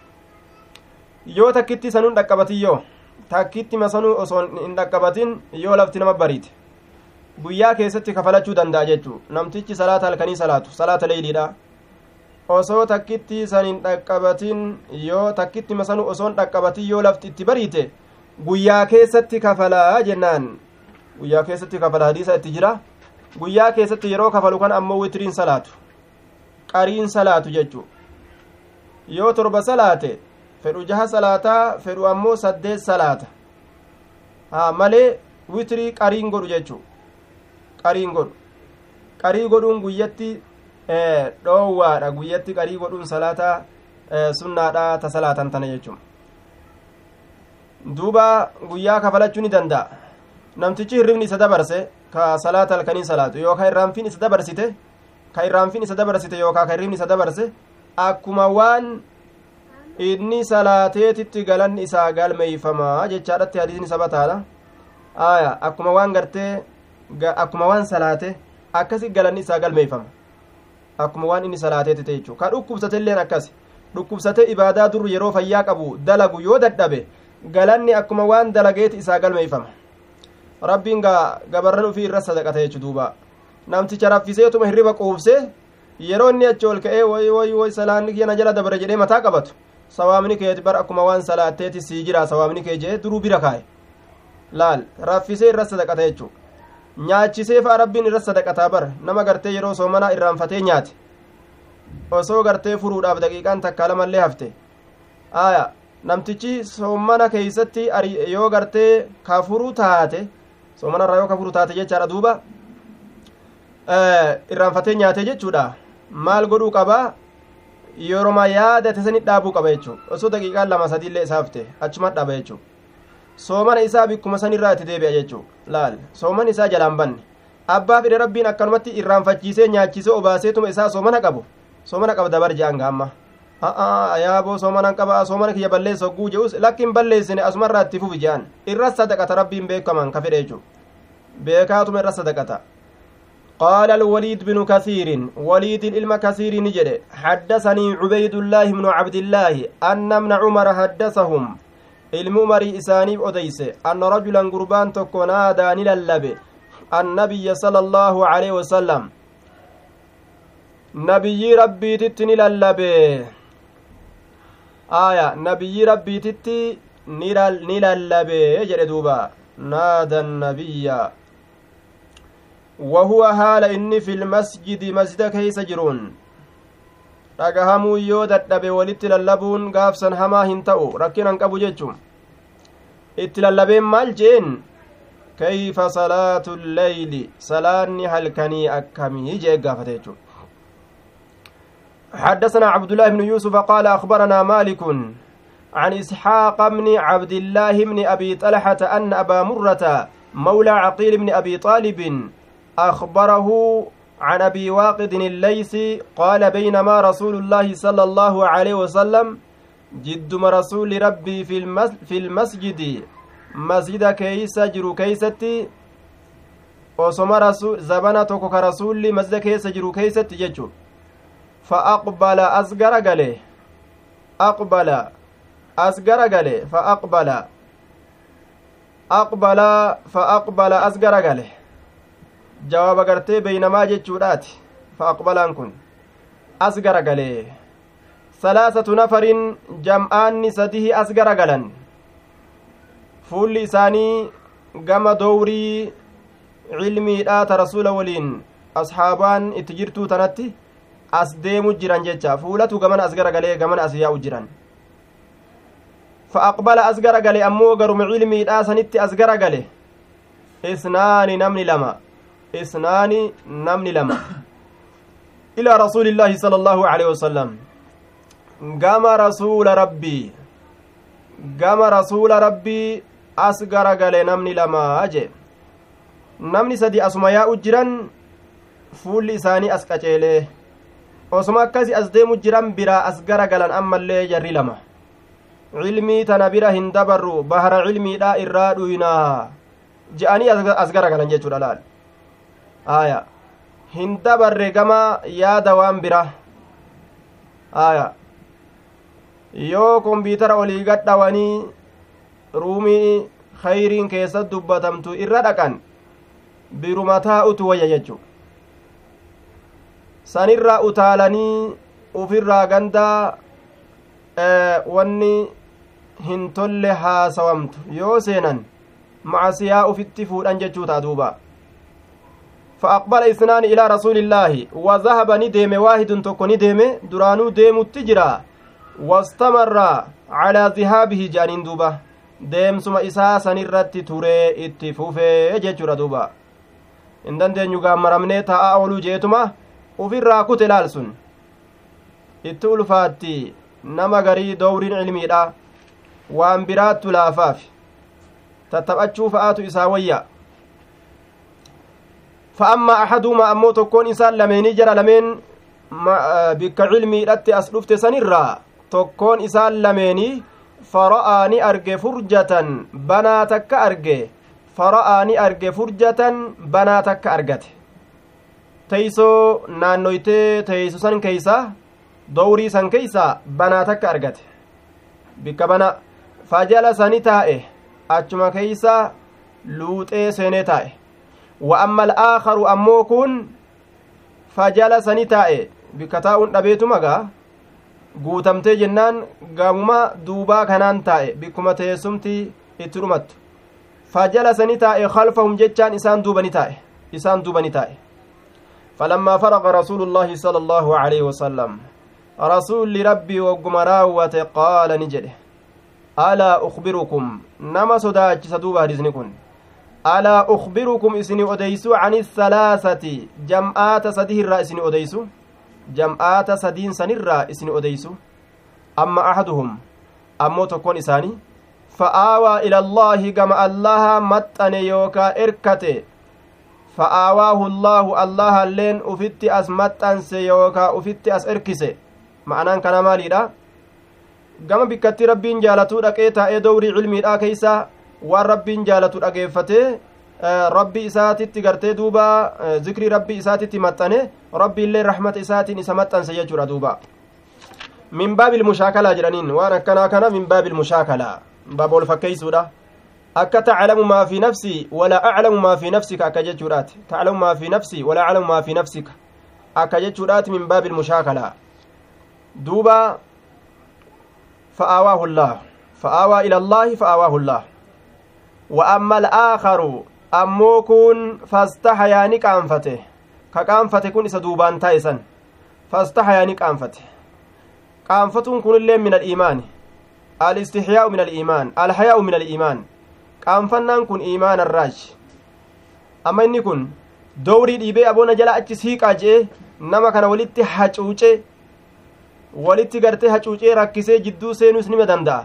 yoo takkitti sanuun dhaqqabatin yoo takkitti masanuu osoo hin dhaqqabatin yoo lafti nama bariite guyyaa keessatti kafalachuu danda'a jechuu namtichi salaata halkanii salaatu salaata leeyliidha osoo takkitti san hin dhaqqabatin yoo takkitti masanu osoon dhaqqabatin yoo lafti itti bariite guyyaa keessatti kafalaa jennaan guyyaa keessatti kafala hadiisa itti jira guyyaa keessatti yeroo kafalu kan ammoo witiriin salaatu qariin salaatu jechuu yoo torba salaate fedhu jaha salaataa fedhu ammoo saddeet salaata haa malee witirii qariin godhu jechuu qariin godhu qarii godhuun guyyatti dhoowwaadha guyyatti qarii godhuun salaata sunnaadha ta salaatan tana jechuun duuba guyyaa kafalachuu ni danda'a namtichi hirribni isa dabarse ka salaata halkanii salaatu yookaan irraanfiin isa dabarsite ka irraanfiin isa dabarsite yookaan ka hirribni isa dabarse akkuma waan inni salaateetitti galanni isaa galmeeyfamaa jechaadhatti hadiisni isa bataadha aya akkuma waan gartee akkuma waan salaate akkasi galanni isaa galmeeyfama akkuma waan inni salaateeti ta'e jechuudha ka dhukkubsatelleen akkas dhukkubsate ibaadaa dur yeroo fayyaa qabu dalagu yoo dadhabe galanni akkuma waan dalageeti isaa galmeeyfama rabbiin gaa gabarran ufii irra sadaqata jechu duuba namticha raffiseetuma hirriba quufse yeroo inni achi ol ka'ee woy woy woy salaanni kiyana jala dabare jedhee mataa qabatu sawaamni kee bar akkuma waan salaatteeti sii jira sawaamni kee jee duruu bira kaa'e laal raffisee irra sadaqata jechuudha nyaachisee fa'a rabbiin irra sadaqataa bara nama gartee yeroo soomanaa irraanfatee nyaate osoo gartee furuudhaaf daqiiqaan takkaa lamallee hafte aya namtichi soomana keeysatti yoo gartee kafuru taate soomanarraa yoo kafuru taate jechaadha duuba irraanfatee nyaate jechuudha maal godhuu qaba yeroma yaadate sanit dhaabuu qaba jechuu osoo daqiiqaan lama sadiillee isa hafte achumat dhaaba jechuu soomana isaa bikkuma sanirraa itti deebi'a jechuu laal sooman isaa jalaan banne abbaa fide rabbiin akkanumatti irraanfachiisee nyaachisee obaaseetuma isaa soomana qabu soomana qaba dabar je'an gaamma a'a ayaaboo soomanan qaba soomana kiyya balleessa hogguu je'us lakkin balleessine asumarraa itti fufi je'an irra sadaqata rabbiin beekaman ka fedhe jechuu beekaatuma irra sadaqata قال الوليد بن كثير وليد الإلم كثير نجد حدثني عبيد الله بن عبد الله أن ابن عمر حدثهم ilmi umarii isaaniif odeyse anna rajulan gurbaan tokko naadaa ni lallabe annabiyya sala allaahu aleyhi wasalam nabiyyii rabbiititti ni lallabe aya nabiyyii rabbiititti ni lallabe jedhe duuba naada annabiyya wahuwa haala inni fi lmasjidi masjida keeysa jiruun dhagahamuu yoo dadhabe walitti lallabuun gaafsan hamaa hin ta'u rakkinan qabu jechuun itti lallabeen maal jeen kayfa salaatu lleyli salaanni halkanii akkamii jee gaafate jechuun حدثنا عبد الله بن يوسف قال أخبرنا مالك عن إسحاق بن عبد الله بن أبي طلحة أن أبا مرة مولى عقيل بن أبي طالب أخبره عن أبي واقد الليثي قال بينما رسول الله صلى الله عليه وسلم جدما رسول ربي في, المس في المسجد مسجد كيس جرو كيستي osoma zabana tokko ka rasulli masjida keessa jiru keeysatti jechu fa aqbala as gara gale aqbala as gara gale fa aqbala aqbala fa aqbala as gara gale jawaaba gartee beeynamaa jechuudhaati fa aqbalaan kun as gara gale salaasatu nafarin jam'aanni sadihi as gara galan fuulli isaanii gama dowrii cilmiidha ta rasuula waliin asxaabaan itti jirtuu tanatti as deemu jiran jecha fuulatu gamana as gara galee gamana as yaa'u jiran fa aqbala as gara gale ammoo garuma cilmiidha sanitti as gara gale isnaani namni lama isnaani namni lama ilaa rasuulillaahi sala allaahu aleyhi wasalam gama rasuula rabbii gama rasuula rabbii as gara gale namni lama jee namni sadi asuma yaa'u jiran fuulli isaanii as qaceelee osuma akkasi as deemu jiran biraa as gara galan ammallee jarri lama cilmii tana bira hin dabarru bahara cilmiidha irraa dhuynaa je'anii as gara galan jechuudha laal aya hin dabarre gama yaada waan bira aya yoo kompiitara olii gadhawanii ruumii khayriin keessa dubbatamtu irra dhaqan biruma taa'utu wayya jechu sanirraa utaalanii ufirraa gandaa wanni hin tolle haasawamtu yoo seenan macasiyaa ufitti fuudhan jechuu ta'a duuba فأقبل اثنان إلى رسول الله وذهب ندم واحد تكو ندم درانو ديم التجرى واستمر على ذهابه جانين دوبا ديم سما إساسا نرت توري اتفوفي جيجورا دوبا hin dandeenyu gaammaramnee taa'aa ooluu jeetuma ufirraa kute laal sun itti ulfaatti nama garii dowriin cilmiidha waan biraattu laafaaf tattaphachuu fa'aatu isaa wayya fa amma ahaduuma ammoo tokkoon isaan lameenii jara lameen bikka cilmiidhatti as dhufte sanirraa tokkoon isaan lameenii fara'aa ni arge furjatan banaa takka arge fara'aa ni arge furjatan banaa takka argate teeysoo naannoytee teeyso san keeysa dowrii san keeysa banaa takka argate bikka bana fajala sani taa'e achuma keeysa luuxee seenee taa'e wa amma al'aakaru ammoo kun fajala sani taa'e bikka taa'uun dhabeetumagaa guutamtee jennaan gaamuma duubaa kanaan taa'e bikkuma teessumti itti dhumattu fajala sani taa'e khalfahum jechaan isaan duubani taa'e isaan duubani taa'e فلما فرغ رسول الله صلى الله عليه وسلم رسول ربي وقم راوة قال نجده ألا أخبركم نما صداج سدوبة رزنكن ألا أخبركم إسني أديسو عن الثلاثة جمعات سده الرا إسني أديسو جمعات سدين سنرا إسني أديسو أما أحدهم أمو تكون إساني فآوى إلى الله كما الله متن يوكا إركته فآواه الله الله اللين أفتي أس متنس يوكا أفتي أس إركسه معنaan kana maaliidha gama bikkatti rabbiin jaalatuu dhaqee taa'ee dowrii cilmiidha keeysa waan rabbiin jaalatu dhageeffatee rabbi isaatitti gartee duuba zikrii rabbi isaatitti maxxane rabbiillee rahmata isaatiin isa maxxanse jechuudha duuba min baabil mushaakalaa jedhaniin waan akkanaa kana min baabil mushaakalaa baaba ol fakkeeysuudha akka taclamu maa fi nafsii walaa aclamu maa fi nafsika akka jechuudhaati taclamu maa fi nafsii walaa aclamu maa fi nafsika akka jechuudhaati min baabil mushaakalaa duuba فآواه الله فآوى إلى الله فآواه الله وأما الآخر أمو كن فاستحيا نكانفته ككانفته كن إسدوبان تايسن فاستحيا نكانفته كانفة كن اللي من الإيمان الاستحياء من الإيمان الحياء من الإيمان كانفنان كن إيمان الراج أما إني كن dowrii dhiibee aboona jala achi siiqaa jee nama kana walitti hacuuce walitti gartee hacuucee rakkisee jidduu seenuus nima danda'a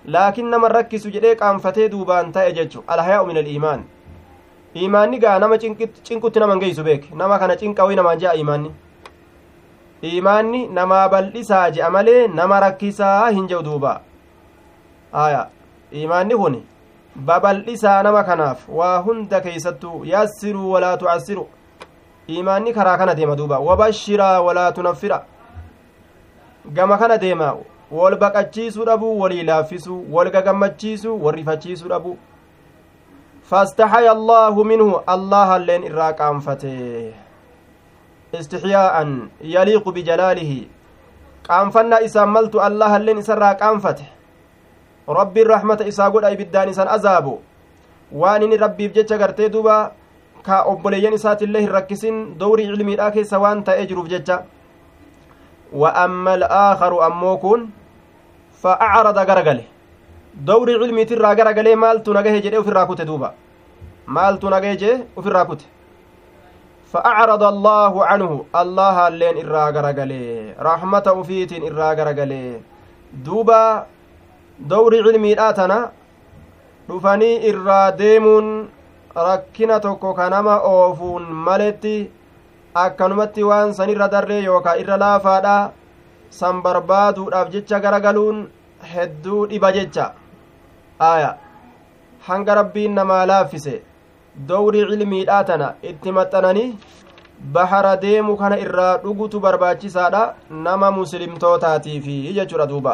laakiin nama rakkisu jedhee qaanfatee duubaan ta'e jechu alhayaa'u min aliimaan iimaanni gaa nama cinqutti naman geeysu beek nama kana cinqawii namaan je'a iimaanni iimaanni namaa bal'isaa je'a malee nama rakkisaa hin je'u duuba aya iimaanni kun babal'isaa nama kanaaf waa hunda keeysattuu yassiruu walaa tucassiru iimaanni karaa kana deema duuba wabashiraa walaa tunaffira gama kana deema wol baqachiisuu dhabuu walii laaffisuu wal gagammachiisuu wal rifachiisuu dhabuu fastaxaya allaahu minhu allahalleen irraa qaanfate istixyaa'an yaliiqu bijalaalihi qaanfannaa isaan maltu allahalleen isarraa qaanfate rabbiin rahmata isaa godha ibiddaan isan azaabu waan inni rabbiif jecha gartee duba ka obboleeyyan isaatillee hin rakkisin dowrii cilmiidhaa keessa waan ta'ee jiruuf jecha wa amma al'aakaru ammoo kun fa acrada garagale dowrii cilmiitirraa garagalee maaltu nagahe jedhe ufirraa kute duuba maaltu nagahe jee ufirraa kute fa acrada allaahu canhu allahaalleen irraa garagalee rahmata ufiitiin irraa garagalee duuba dowrii cilmiidhaa tana dhufanii irraa deemuun rakkina tokko ka nama oofuun maletti akkanumatti waan san irra darree yookaa irra laafaadha san barbaaduudhaaf jecha garagaluun hedduu dhiba jecha aya hanga rabbiin namaa laaffise dowrii cilmiidhaa tana itti maxxananii bahara deemu kana irraa dhugutu barbaachisaadha nama muslimtootaatiifi jechuudha duuba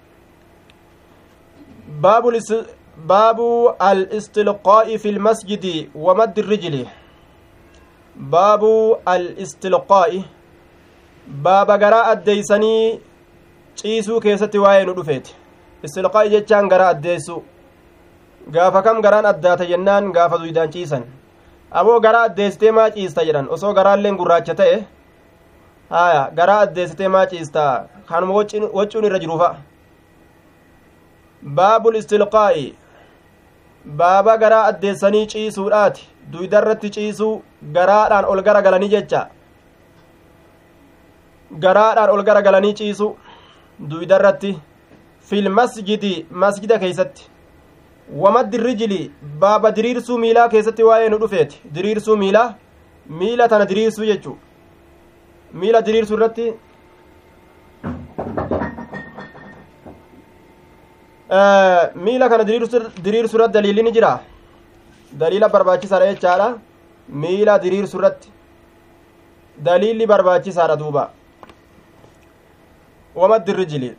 baabu al-istilqaa'i fi lmasjidi wa maddi irrijli baabu al-istilqaa'i baaba garaa addeeysanii ciisuu keessatti waa'ee nu dhufeeti istilqaa'i jechaan garaa addeessu gaafa kam garaan addaata jennaan gaafa duydaan ciisan aboo garaa addeessitee maa ciista jedhan osoo garaalleen gurraacha ta'e haya garaa addeessitee maa ciista kanuma waccuun irra jiruufa baabul istilqaa'i baaba garaa addeessanii ciisuudhaati duydarratti ciisuu garaadhaan ol gara galanii jecha garaadhaan ol gara galanii ciisu duydarratti fil masjidi masjida keeysatti wamaddi rijili baaba diriirsuu miilaa keessatti waa'ee nu dhufeeti diriirsuu miilaa miila tana diriirsuu jechuu miila diriirsuu irratti miila kana diriirsu irratti daliilli ni jira daliila barbaachisaadha jechaadha miila diriirsu irratti daliilli barbaachisaadha duuba wamaddi rijili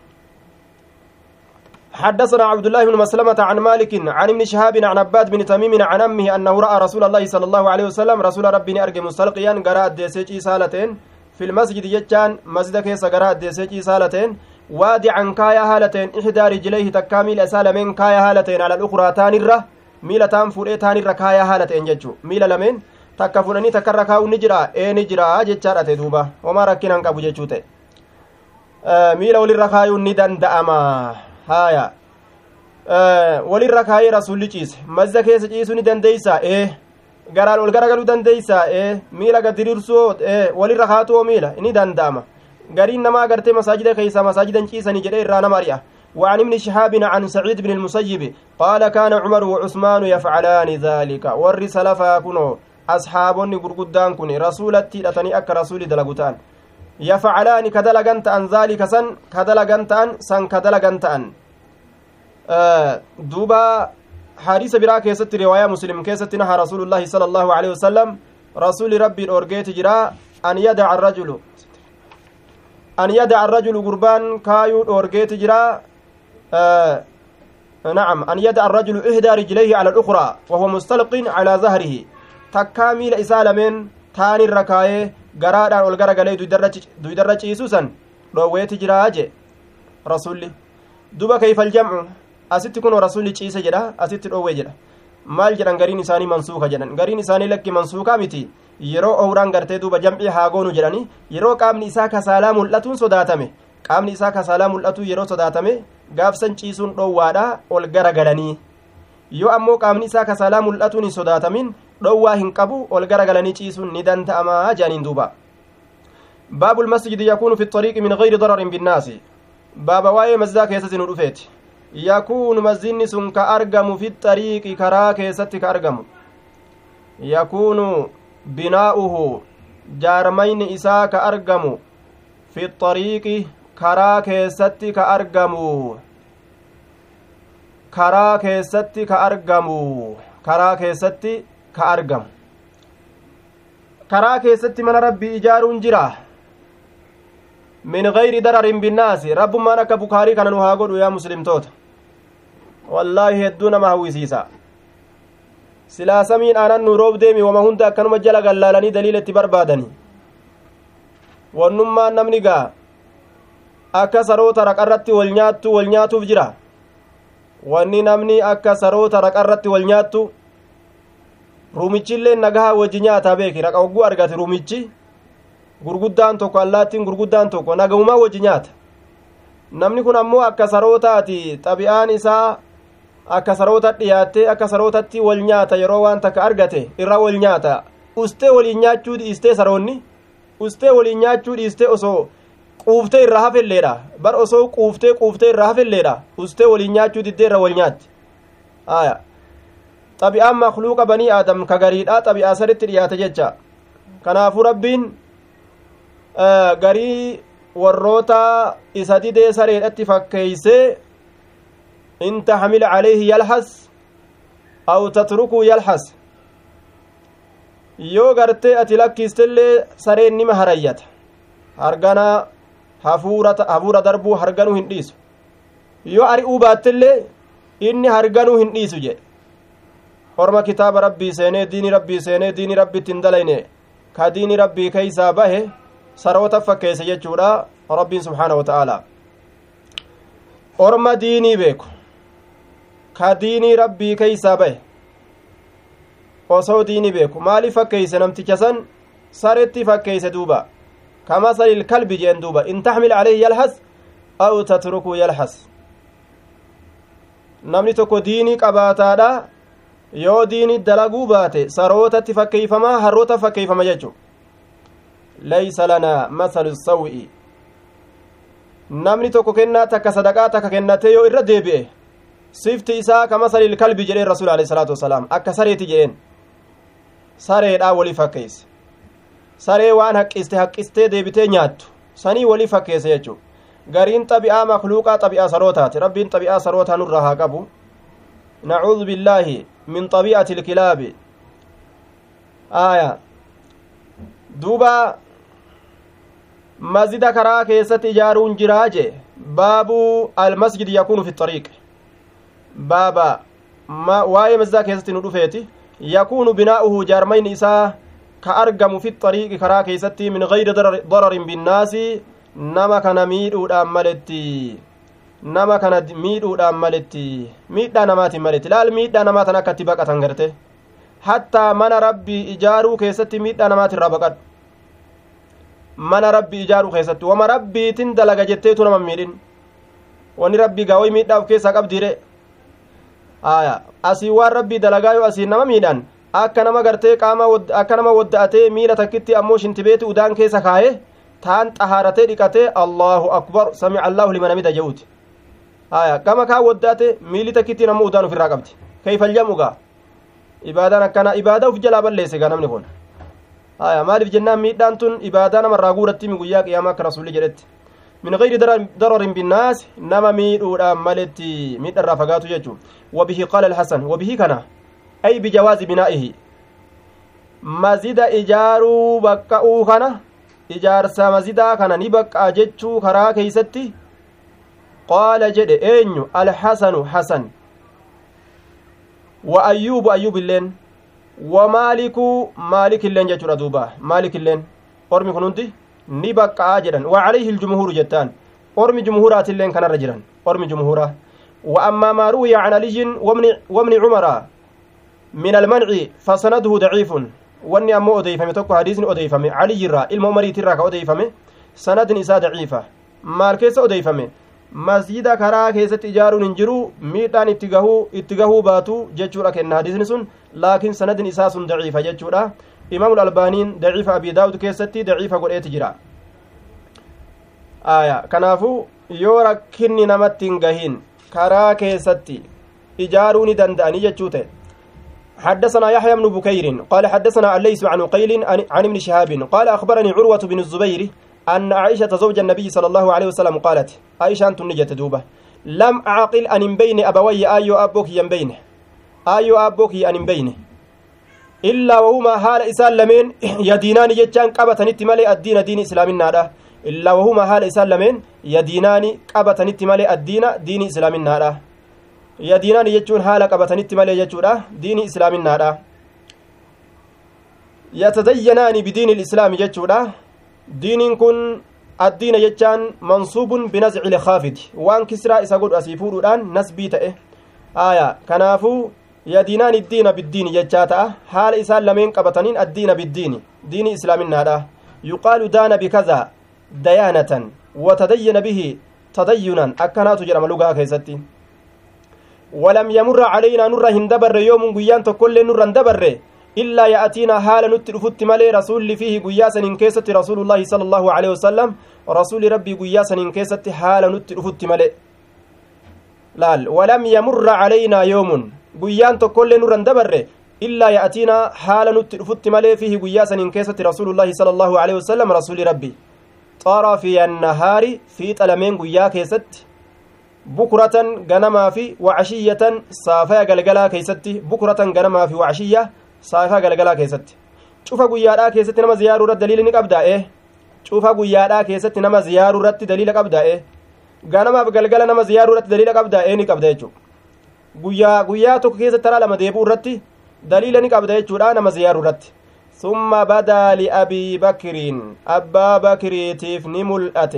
حدثنا عبد الله بن مسلمة عن مالك عن ابن شهاب عن عباد بن تميم عن أمه أنه رأى رسول الله صلى الله عليه وسلم رسول ربي أرجع مستلقيا قراءة ديسيجي سالتين في المسجد يجان مسجد كيس قراءة ديسيجي سالتين وادعا كايا هالتين إحدى رجليه تكامل أسالمين كايا هالتين على الأخرى تانرة ميلة تان فورئ تانرة كايا هالتين ججو ميلة لمن takka fudhanii takka irra kaa'u ni jira ee ni jira jechaadhate duuba homaa rakkinaan qabu jechuu ta'e miila walirra kaayuun ni danda'ama haya walirra kaayee rasulli ciise mazza keessa ciisuu ni dandeeysa ee garaan ol garagaluu dandeeysa ee miila gad diriirsuu ee walirra kaatuoo miila ni danda'ama gariin nama agartee masaajida keeysa masaajidan ciisanii jedhe irraa nama ari'a وعن ابن شهاب عن سعيد بن المسيب قال كان عمر وعثمان يفعلان ذلك ور سلفا كنو أصحابني غرغدان كن رسولتي لتني أك رسول دلغتان يفعلان كدلغن تان ذلك سن كدلغن تان سن كدلغن تان آه دوبا حديث برا كيست رواية مسلم كيست نهى رسول الله صلى الله عليه وسلم رسول ربي الأورجيت جرا أن يدع الرجل أن يدع الرجل قربان كايو الأورجيت جرا آه نعم أن يدع الرجل إحدى رجليه على الأخرى وهو مستلق على ظهره takkaa miila isaa lameen taanirra kaayee garaadhaan ol garagalee duydarra ciisuu san dhoowweeti jiraa je rasulli duba kayfal jamcu asitti kunoo rasulli ciise jedha asitti dhoowwee jedha maal jedhan gariin isaanii mansuuka jedhan gariin isaanii lakki mansuukaa miti yeroo owraan gartee duuba jamcii haagoonu jedhani yeroo qaamni isaa kasaalaa mul'atuun sodaatame qaamni isaa kasaalaa mul'atu yeroo sodaatame gaafsan ciisuun dhoowwaadha ol garagalanii yoo ammoo qaamni isaa kasaalaa mul'atuun hin sodaatamin dhowwaa hin qabu ol garagalanii ciisuun ni danda'amaa jedhaniin duuba baabu lmasjidi yakuunu fi xariiqi min gayri dararin binnaasi baaba waa'ee masjidaa keessatti nu dhufeeti yakuunu mazinni sun ka argamu fi xariiqi karaa keessatti ka argamu yakuunu binaa'uhu jaarmayni isaa ka argamu fi xariiqi karaa keessatti ka argamu karaa keessatti ka argamu karaa keessatti ka argamu karaa keessatti mana rabbii ijaaruun jira min gayri dararin binnaasi rabbummaan akka bukaarii kana nu haa godhu yaa muslimtoota wallaahi hedduu nama hawwisiisa silaa samiin aanan nu roob deemi wama hunda akkanuma jala gallaalanii daliila itti barbaadani wannummaan namni gaa akka saroota raqarratti wal nyaattu wal nyaatuuf jira wanni namni akka saroota raqarratti wal nyaattu ruumichillee nagaha wajji nyaataa beeki raqa hogguu argate ruumichi gurguddaan tokko allaattiin gurguddaan tokko nagahumaa wajji nyaata namni kun ammoo akka sarootaati xabi'aan isaa akka saroota dhiyaattee akka sarootatti wal nyaata yeroo waan takka argate irra wal nyaata ustee waliin nyaachuu dhiistee saroonni ustee waliin nyaachuu dhiistee osoo quuftee irraa hafelleedha bar osoo quuftee quuftee irraa hafelleedha ustee waliin nyaachuu diddee irra wal nyaatti aya xabi'aan makluuqa banii aadam ka gariidha xabi'aa saditti dhiyaate jecha kanaafuu rabbiin garii warroota isa didee sareedhatti fakkeeysee in taxmil calayhi yalhas aw tatrukuu yalhas yoo gartee ati lakkiistellee sareen nima harayyata hargana hafuura darbuu harganuu hin dhiisu yoo ari'uu baattellee inni harganuu hin dhiisu jedhe orma kitaaba rabbii seenee diini rabbii seenee diini rabbitti hin dalayne ka diini rabbii keeysaa bahe saroota fakkeesse jechuudha rabbiin subxaana wa ta'aalaa orma diinii beeku ka diinii rabbii keeysaa bahe osoo diinii beeku maaliif fakkeeyse namticha san saretti fakkeeyse duuba kamasali ilkalbi jeen duuba in taxmil calayhi yalhas aw tatrukuu yalhas namni tokko diinii qabaataadha yoo diinii dalaguu baate sarootatti fakkeeyfamaa harroota fakkeeyfama jechu laysa lanaa masalu saw'i namni tokko kennaa takka sadaqaa takka kennatee yoo irra deebi'e sifti isaa ka masalil kalbi jedheen rasuul alehi salaatu wasalaam akka sareeti jedheen sareedhaa walii fakkeeyse saree waan haqqiste haqqistee deebitee nyaattu sanii walii fakkeesse jechuu gariin xabi'aa makluuqaa xabi'aa sarootaati rabbiin xabi'aa sarootaa nurraa haa qabu nacuudu billaahi min xabi'ati ilkilaabi aya duuba mazida karaa keessatti ijaaruun jiraa jee baabu almasjid yakuunu fi xariiq baaba waa'ee mazidaa keessatti nu dhufeeti yakuunu binaa'uhu jaarmayni isaa ka argamu fi xariiqi karaa keessatti min gayri dararin binnaasi nama kana miidhuudhaan maletti nama kana miidhuudhaan maletti miidhaa namaatiin maletti laal miidhaa namaa tan akkatti baqatan garte hattaa mana rabbii ijaaruu keessatti miidhaa namaatirraa baqadhu mana rabbii ijaaruu keessatti wama rabbiitin dalaga jetteetu nama miidhin wani rabbii gaawai miidhaa of keessaa qabdiire aya asii waan rabbii dalagaa yoo asiin nama miidhan akka nama gartee qaama akka nama wadda'atee miila takkitti ammoo shintibeeti udaan keessa kaaye taan xahaaratee dhiqatee allahu akbar samica allahu liman hamida je'uuti aya gama kaa wadda'ate miili takkittiin ammoo udaan ufirraa qabdi kayfaljamugaa ibaadaan akkana ibaadaa uf jalaa balleesse gaa namni kun aya maaliif jennaan miidhaan tun ibaadaa namarraa guuratti mi guyyaa qiyaamaa akka rasulli jedhetti min gayri dararin binnaas nama miidhuudhaan maletti miidharraa fagaatu jechuu wabihi qaala alhasan wabihi kana ay bijawaazi binaa'ihi mazida ijaaruu baqqa'uu kana ijaarsa mazidaa kana ni baqqaa jechuu karaa keeysatti qaala jedhe eenyu alhasanu hasan wa ayyuubu ayyuub illeen wa maaliku maalik illeen jechuudha duuba maalik illeen ormi kun hundi ni baqqa'aa jedhan wa calayhi iljumhuuru jettaan ormi jumhuuraatilleen kanarra jiran ormi jumhuuraa wa ammaa maa ruwiya can aliyyin wabni cumara min almanci fasanaduhu daciifun wanni ammoo odeeyfame tokko hadiisni odeeyfame caliyyirraa ilma umariitirraa ka odeeyfame sanadin isaa daciifa maal keessa odeeyfame masjida karaa keessatti ijaaruun hin jiru miidhaan itti gahuu itti gahuu baatu jechuudha kenna hadiisni sun laakiin sanadin isaa sun daciifa jechuudha imaamul albaaniin daciifa abii daawud keessatti daciifa godheeti jira aya kanaafu yoo rakkinni namatti hin gahin karaa keessatti ijaaruu ni danda'anii jechuu ta'e حدثنا يحيى بن بكير قال حدثنا الليث عن قيل عن ابن شهاب قال أخبرني عروة بن الزبير أن عائشة زوج النبي صلى الله عليه وسلم قالت عائشة أنت نجت دوبة لم أعقل أن بين أبوي أيو أبوك ينبينه أيو أبوك أن بينه إلا وهما حال إسان لمن يدينان يجان قبتنت مالي الدين دين إسلام النار إلا وهما حال إسان لمن يدينان قبتنت مالي الدين دين إسلام النار yadiinaan jechuun haala qabatanitti malee jechuudha diini islaaminaadha yatadayyanaani bidiini ilislaami jechuudha diiniin kun addiina jechaan mansuubun binazci lkaafidi waan kisraa isa godhu asii fuudhuudhaan nasbii ta'e aya kanaafuu yadiinaan iddiina biddiini jechaa ta'a haala isaan lameen qabataniin addiina biddiini diini islaaminaadha yuqaalu daana bikaza dayaanatan watadayyana bihi tadayyunan akkanaatu jedhama lugaa keessatti ولم يمر علينا نور هندبر يوم غيان تكل نور هندبر إلا يأتينا حال نترفت ملي رسول فيه غياسا إن كيست رسول الله صلى الله عليه وسلم رسول ربي غياسا إن كيست حال نترفت ملي لال ولم يمر علينا يوم غيان تكل نور هندبر إلا يأتينا حال نترفت ملي فيه غياسا إن كيست رسول الله صلى الله عليه وسلم رسول ربي طرفي النهار في تلمين غيا كيست bukuratan ganamaa fi wacashiyatan saafaya galgalaa keeysatti bukuratan ganamaa fi wacashiyya saafaya galgalaa keessatti cufa guyyaadhaa keessatti nama ziyaaruu irratti daliila ni qabdaa'e cufa guyyaadhaa keessatti nama ziyaaruu irratti daliila qabdaa'e ganamaaf galgala nama ziyaaruu irratti daliila qabdaa'e ni qabda jechuu guyyaa guyyaa tokko keessatti taraa lama deebuu irratti daliila ni qabda jechuudha nama ziyaaruu irratti summa badaa liabii bakiriin abbaa bakiriitiif ni mul'ate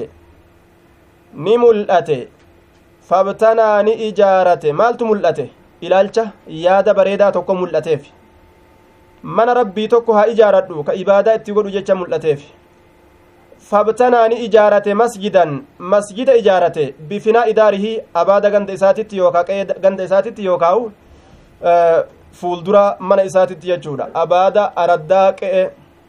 ni mul'ate fabtanaa ni ijaarate maaltu mul'ate ilaalcha yaada bareedaa tokko mul'ateef mana rabbii tokko haa ijaaradhu ka ibaadaa itti godhu jecha mul'ateef fabtanaa ni ijaarate masjidan masjida ijaarate bifinaa idaarihii abaada ganda isaatitti yookaa qe'ee ganda isaatitti yookaa'u fuuldura mana isaatitti jechuudha abaada araddaa qe'e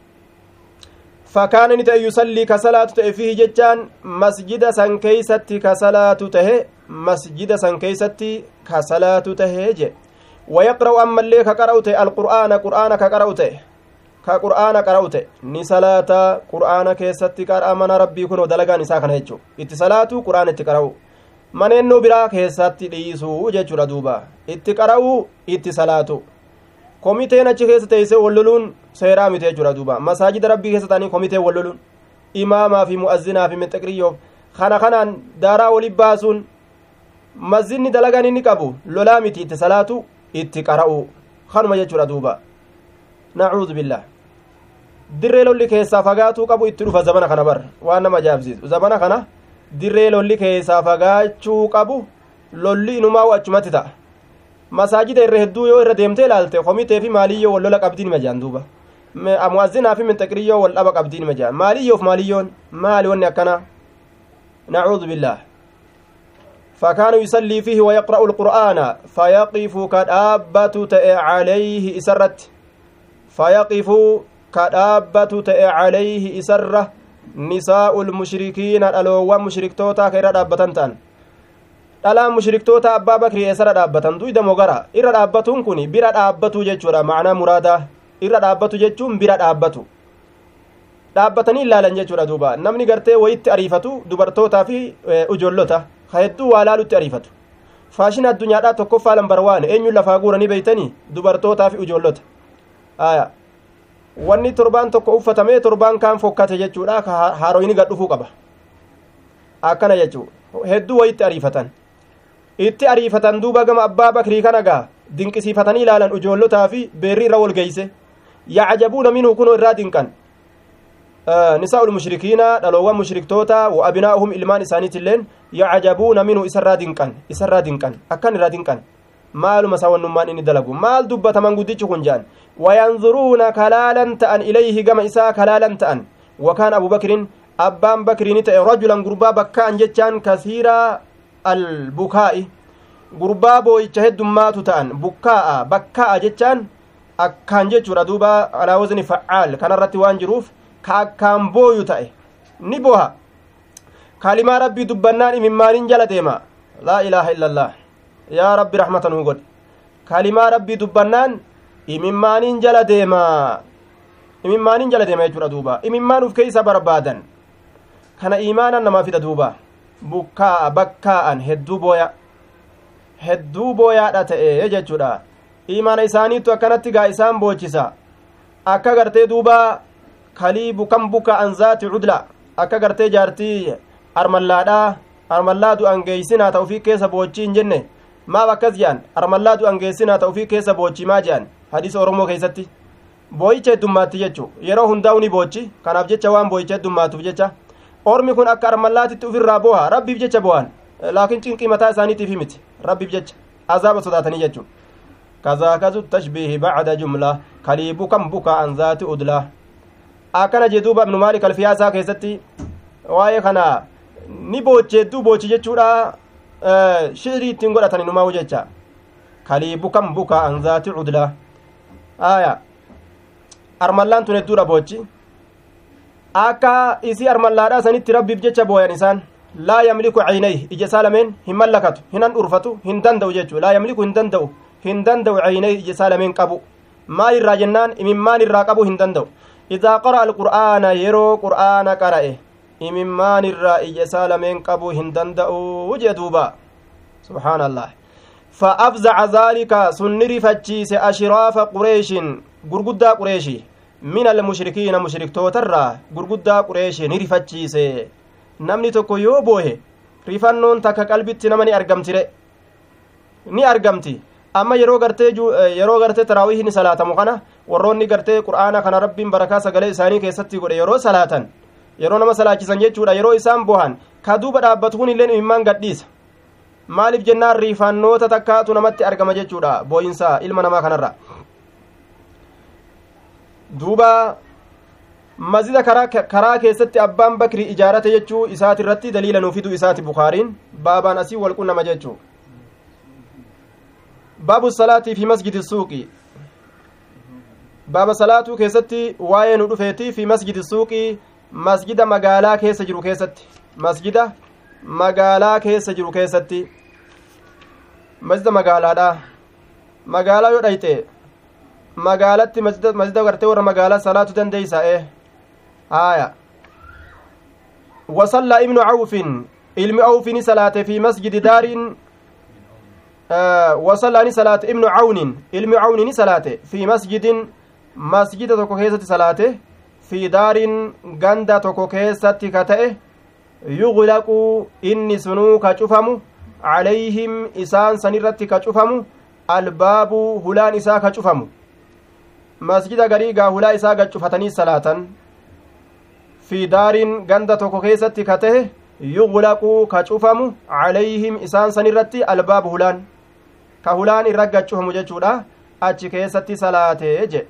fakkaana ni ta'e yusallii ka salaatu ta'e fihi jechaan masjida san keeysatti ka salaatu tahe masjida san keeysatti ka salaatu tahee je wayaqra'u ammallee ka qara'u ta'e alqur'aana qur'aana ka qara'u ta'e ka qur'aana qara'u ta'e ni salaata qur'aana keessatti qara'a mana rabbii kunoo dalagaan isaa kana jechuu itti salaatu qur'aana itti qara'u maneennoo biraa keessatti dhiisuu jechuudha duuba itti qara'u itti salaatu komiteen achi keessa teeyse walloluun seeraa miti jechuudha duuba masaajida rabbii keessa ta'anii komiteen walloluun imaamaa fi mu'azzinaa fi mixaqriyyoof kana kanaan daaraa wali baasuun masjidni dalagaan inni qabu lolaa miti itti salaatu itti qara'u kanuma jechuudha duuba nacuudu billah dirree lolli keessaa fagaatuu qabu itti dhufa zabana kana bar waan nama ajaa'ibsiisu zabana kana dirree lolli keessaa fagaachuu qabu lolli inumaa achumatti ta'a masaajida irra hedduu yoo irra deemtee ilaalte komitee fi maaliyyoo wal lola qabdiin ima jaan duuba muwazzinaa fi minxaqiriyyoo wal dhaba qabdiin ima jaan maaliyyoof maaliyyoon maali wanni akkana nacuudu billaah فكان يصلي فيه ويقرأ القرآن فيقف كدابة تأ عليه إسرت فيقف كدابة تأ عليه إسرة نساء المشركين الألوان مشركتوتا كيرا دابتان تان dhalaan mushriktoota abbaa bakrii eessara dhaabbatan duyda mogara irra dhaabbatuun kun bira dhaabbatu jechuudha macnaa muraadaa irra dhaabbatu jechuun bira dhaabbatu dhaabbatanii ilaalan jechuudha duuba namni gartee wayitti ariifatu dubartootaa fi ijoollota ka hedduu waa laalutti ariifatu faashina addunyaadhaa tokkoffaa lambar waan eenyuun lafaa guuranii beeytanii dubartootaa fi ijoollota aya wanni torbaan tokko uffatamee torbaan kaan fokkate jechuudha ka haaroyni gad dhufuu qaba akkana jechuu hedduu wayitti ariifatan itti ariifatan duuba gama abbaa bakrii kana gaa dinqisiifatanii ilaalan ijoollotaa fi beerri irra wal geeyse yacjabuuna minhu kunoo irraa dinqan nisaa'u lmushrikiina dhaloowwan mushriktoota wa abinaa'uhum ilmaan isaaniitilleen yacjabuuna minhu isarraa dinqan isarraa dinqan akkan irraa dinqan maaluma sawannummaan inni dalagu maal dubbataman guddichi kun jaan wayanzuruuna kalaalan ta'an ilayhi gama isaa kalaalan ta'an wakaan abu bakrin abbaan bakriini ta'e rajulan gurbaa bakkaan jechaan kasiiraa albukaa'i gurbaa booyicha heddummaatu ta'an bukkaa'a bakkaa'a jechaan akkaan jechuudha duuba alaa wazni facaal kanarratti waan jiruuf ka akkaan booyu ta'e ni boha kalimaa rabbii dubbannaan imimmaaniin jala deema laa ilaaha illa allah yaa rabbi raxmata nuu godhe kalimaa rabbii dubbannaan imimmaaniin jala deemaa imimmaaniin jala deema jechuudha duuba imimmaan uf keeysa barbaadan kana iimaanan namaa fida duuba bukkaa'a bakkaa'an hedduu booya hedduu booyaadha ta'e jechuudha imaana isaaniittu akkanatti gaa isaan boochisa akka gartee duuba kalii bukan buka an zaati cudla akka gartee jaartii armallaadha armallaa du'an geeysinaa ta ufii keessa boochii hin jenne maaf akkas jedhan armallaa du'an geessinaa ta ufii keessa boochii maa jedhan hadiisa oromoo keessatti booyicha heddummaatti jechu yeroo hundaa'u ni boochi kanaaf jecha waan booyicha heddummaatuuf jecha ormi kun akka armallaatitti ufirraa booha rabbiif jecha boohan laakiin cinqii mataa isaaniitiif himiti rabbiif jecha azaaba sodaatanii jechuun kazaakazu tashbiihi bacda jumla kalii bukan buka an zaati udlaa akkana jee duuba ibnu maalik alfiyaasaa keessatti waa'ee kana ni boochi hedduu boochi jechuudha shirii ittiin godhatan inumaa'u jecha kalii bukan buka an zaati udlaa aya armallaan tun hedduudha boochi akka isii armallaadhaa sanitti rabbiif jecha booyan isaan laa yamliku caynayh ija isaa lameen hin mallakatu hinan dhurfatu hin danda'u jechuu laa yamliku hin danda'u hin danda'u caynayh ija isaa lameen qabu maal irraa jennaan imimmaan irraa qabu hin danda'u idaa qara'a alqur'aana yeroo qur'aana qara'e imimmaan irraa ija isaa lameen qabu hin danda'u jee duuba subxaana allah فأفزع ذلك سنري فتشيس أشراف قريش غرغدا قريشي من المشركين مشرك توترا غرغدا قريش نري فتشيس namni tokko yoo boohe rifannoon takka qalbitti nama ni argamtire ni argamti amma yeroo gartee yeroo gartee taraawihi ni salaatamu kana warroonni gartee qur'aana kana rabbiin barakaa sagalee isaanii keessatti godhe yeroo salaatan yeroo nama salaachisan jechuudha yeroo isaan bohan ka duuba dhaabbatu kun illeen imimmaan gadhiisa maaliif jennaan riifannoota takkaatu namatti argama jechuudha booyinsa ilma namaa kanarra duuba mazida karaa keessatti abbaan bakri ijaarate jechuu isaati irratti daliila nuu fiduu isaati bukaariin baabaan asii walqunnama jechuu baabu salaatii fi masjidi suuqii baaba salaatuu keessatti waa'ee nu dhufeetii fi masjidi suuqii masjida magaalaa keessa jiru keessatti masjida magaalaa keessa jiru keessatti masjida magaalaadha magaalaa yoo dhayxe magaalatti masjida gartee warra magaalaa salaatu dandeeysa e haya وصلى ابن عوف علم عوف صلاة في مسجد دار آه وصلى صلاة ابن عون علم عون صلاة في مسجد مسجد تكو كيسة صلاة في دار غندا تكو كيسة كتئه يغلق إني سنو كشفم عليهم إسان سنرت كشفم الباب هلان إسا كشفم مسجد غريغا هلا إسا كشفتني صلاة fi daariin ganda tokko keessatti ka tahe yuglaquu ka cufamu calayhim isaan san irratti albaabu hulaan ka hulaan irra gacufamu jechuudha achi keessatti salaatee je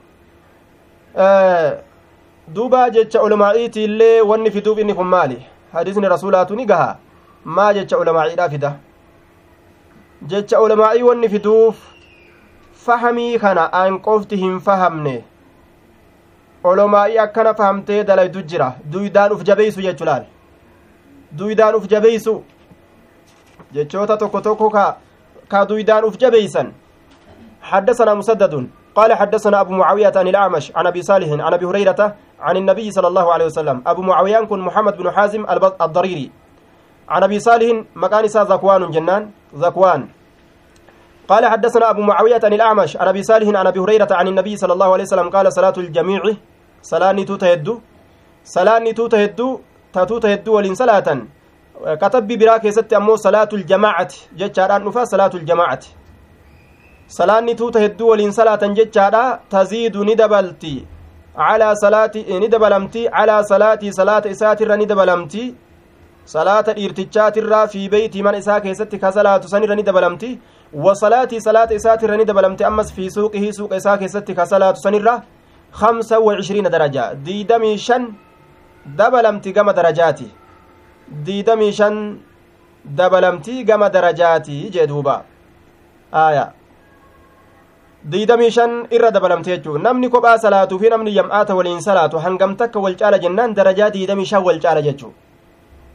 duuba jecha ulamaa'iiti illee wanni fiduuf inni kun maali hadiisni rasuulaatu ni gaha maa jecha ulamaa'iidha fida jecha ulamaa'ii wanni fiduuf fahamii kana an qofti hin fahamne olomaa'ii akkana fahamtee dalaydu jira duydaan uf jabeeysu jechu laal duydaan uf jabeeysu jechoota tokko tokko ka ka duydaan uf jabeeysan حدثنا مسدد قال حدثنا أبو معاوية عن الأعمش عن أبي صالح عن أبي هريرة عن النبي صلى الله عليه وسلم أبو معاوية كن محمد بن حازم الضريري عن أبي صالح مكان ذكوان جنان ذكوان قال حدثنا أبو معاوية عن الأعمش عن أبي صالح عن أبي هريرة عن النبي صلى الله عليه وسلم قال صلاة الجميع صلاة توتا هدو صلاة توتا هدو تاتوتا هدو ولين صلاة كتب براك ست أمو صلاة الجماعة جتشاران نفا صلاة الجماعة صلاة توتا هدو ولين صلاة جتشارا تزيد ندبلتي على صلاة ندبلمتي على صلاة صلاة إساتر ندبلمتي صلاة الإرتجات الرا في بيت من إساك ست كصلاة سنر ندبلمتي وصلاتي صلاة إسات رني دبلمت أمس في سوقه سوق إساك ستي كصلاة سنرة خمسة وعشرين درجة ديدمي شن دبلمتي قم درجاتي ديدمي شن دبلمتي قم درجاتي جدوبا آية diidamii shan irra dabalamte jechuun namni kophaa salaatuu fi namni yam'aata waliin salaatu hangam takka wal caala jennaan darajaa diidamii shan wal caala jechuun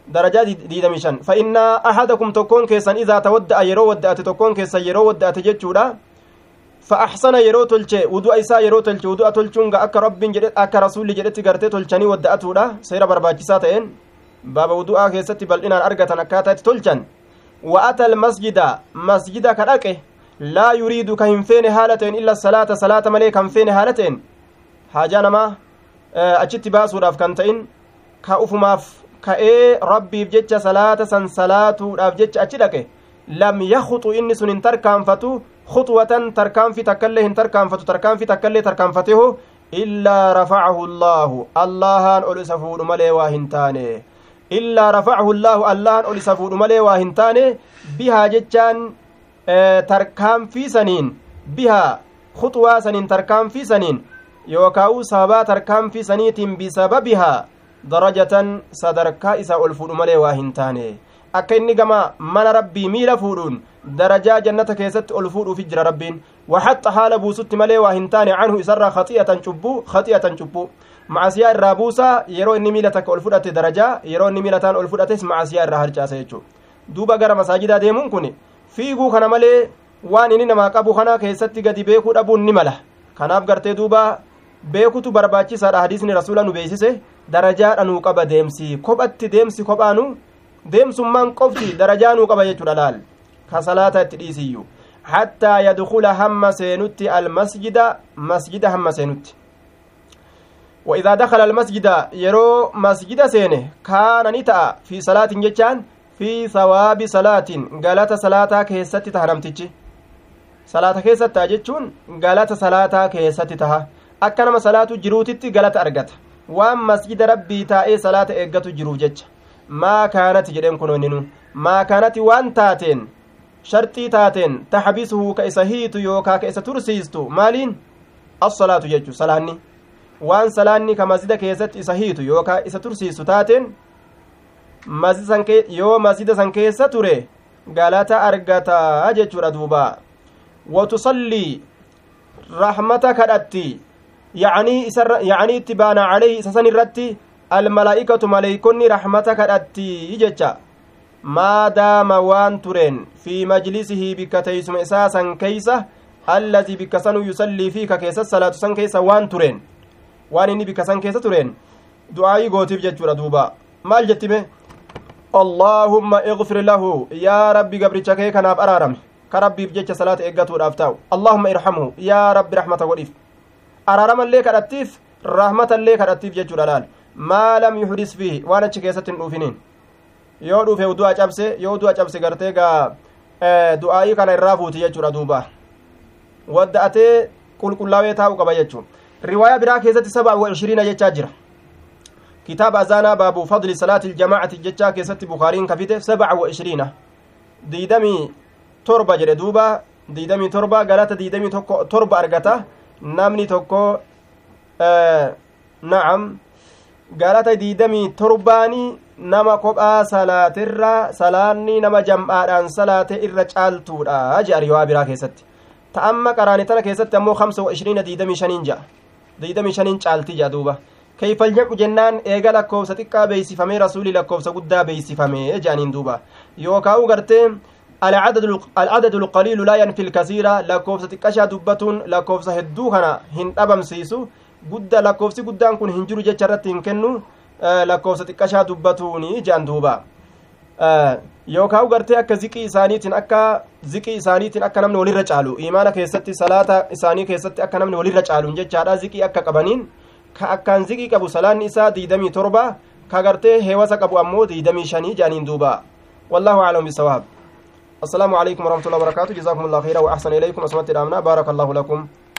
darajaa diidamii shan fa innaa ahadakum tokkoon keessan idaa tawadda'a yeroo wadda'ate tokkoon keessan yeroo wadda'ate jechuudha fa axsana yeroo tolche wudu'a isaa yeroo tolche wudu'a tolchuun ga akka rabbiin jedhe akka rasuulli jedhetti gartee tolchanii wadda'atuudha seera barbaachisaa ta'een baaba wudu'aa keessatti bal'inaan argatan akkaataa itti tolchan wa'ata almasjida masjida ka dhaqe laa yuriidu ka hin feene haala ta'en illa salaata salaata malee kan feene haala ta'en haajaa namaa achitti baasuudhaaf kan ta'in ka ufumaaf ka'ee rabbiif jecha salaata san salaatuudhaaf jecha achi dhaqe lam yaxuxu inni sun hin tarkaanfatu khuxwatan tarkaanfi takkaillee hin tarkaanfatu tarkaanfi takkaillee tarkaanfateho illaa rafacahu allaahu allahaan ol isa fuudhu malee waa hin taane illaa rafacahu allaahu allahan ol isa fuudhu malee waa hin taane bihaa jechaan tarkaanfii saniin bihaa khuxwaa saniin tarkaanfii saniin yookaa'u sababaa tarkaanfii saniitiin bisababihaa darajatan sadarkaa isaa ol fuudhu malee waa hin taane akka inni gama mana rabbii miila fuudhuun darajaa jannata keessatti ol fuudhuufi jira rabbiin waxaxa haala buusutti malee waa hin taane canhu isarraa khaxi'atan cubbuu khaxi'atan cubbuu macasiyaa irraa buusaa yeroo inni miila takka ol fudhate darajaa yeroo inni miila taan ol fudhates macasiyaa irraa harcaasa jechuu duuba gara masaajidaa deemuun kun fiiguu kana malee waan inni namaa qabu kana keessatti gadi beekuu dhabuun ni mala kanaaf gartee duuba beekutu barbaachisaadha hadiisni rasuula nu beeksise darajaadha nuu qaba deemsi kophatti deemsi kophaanu deemsummaan qofti darajaa nuu qaba jechuudha laal ka salaata itti dhiisiyyu hattaa yadkula hamma seenutti almasjida masjida hamma seenutti وإذا دخل المسجد يرو مسجد سينه كان نتأ في صلاة جتان في ثواب صلاة قالت صلاة كيست تهرمتج صلاة كيست تاجتشون قالت صلاة كيست تها أكنما صلاة جروتت قالت أرقت waan masjida rabbii taa'ee salaata eeggatu jiruuf jecha maa kaanati jedheen kunoonninu maa kaanati waan taateen sharxii taateen taxbisuhu ka isa hiitu yookaa ka isa tursiistu maaliin assalaatu jechu salaanni waan salaanni ka masjida keessatti isa hiitu yookaa isa tursiistu taateen yoo masjida san keessa ture galata argataa jechuudha duuba watusallii rahmata kadhatti yacnii isa yacnii itti baana calayhi isa san irratti almalaa'ikatu maleeykonni rahmata kadhatti jecha maadaama waan tureen fi majlisihi bikka teeysuma isaa san keeysa allazii bikka sanuu yusallii fi ka keessa salaatu san keessa waan tureen waan inni bikka san keessa tureen du'aayii gootiif jechuudha duuba maal jettime allaahumma igfir lahu yaa rabbi gabricha kee kanaaf araarame ka rabbiif jecha salaata eeggatuudhaaf taa'u allaahumma irhamhu yaa rabbi rahmata godhiif araaramallee kadhattiif rahmatallee kadhattiif jechuudha laal maa lam yuhdis fiihi waan achi keessatti hin dhuufiniin yoo dhuufe du'a cabse yoo du'a cabse gartee gaa du'aa'ii kana irraa fuuti jechuudha duuba wadda'atee qulqullaawee taa'u qaba jechuun riwaayaa biraa keessatti saba wa ishiriina jechaa jira kitaaba azaanaa baabu fadli salaati iljamaacati jechaa keessatti bukaariin kafite sabaca wa ishiriina diidamii torba jedhe duuba diidamii torba galata diidamii tokko torba argata namni tokko na'am galata diidamii torbaanii nama kophaa salaatirra salaanni nama jam'aadhaan salaate irra caaltuudha jedha riwaa biraa keessatti ta'amma qaraane tana keessatti ammoo kamsa wa ishiriina diidamii shaniin ja'a diidamii shaniin caalti jedha duuba keeyfal jedhu jennaan eega lakkoofsa xiqqaa beeysifamee rasuulii lakkoofsa guddaa beeysifamee jedhaniin duuba yookaa'u gartee العدد القليل لا ينفي الكثير لكوفسة تكشا دبتون لكوفسة هدو كان هن أبم سيسو قد لكوفسي قدان كن هنجرو جتشرت هنكنو lakkoofsa xiqqashaa dubbatuuni jedhan duuba yookaan gartee akka ziqii isaaniitiin akka ziqii isaaniitiin akka namni walirra caalu imaana keessatti salaata isaanii keessatti akka namni walirra caaluun jechaadha ziqii akka qabaniin ka akkaan ziqii qabu salaanni isaa diidamii torba ka gartee heewasa qabu ammoo diidamii shanii jedhaniin duuba والله أعلم بالصواب السلام عليكم ورحمة الله وبركاته جزاكم الله خيرا وأحسن إليكم أسمت الأمنا بارك الله لكم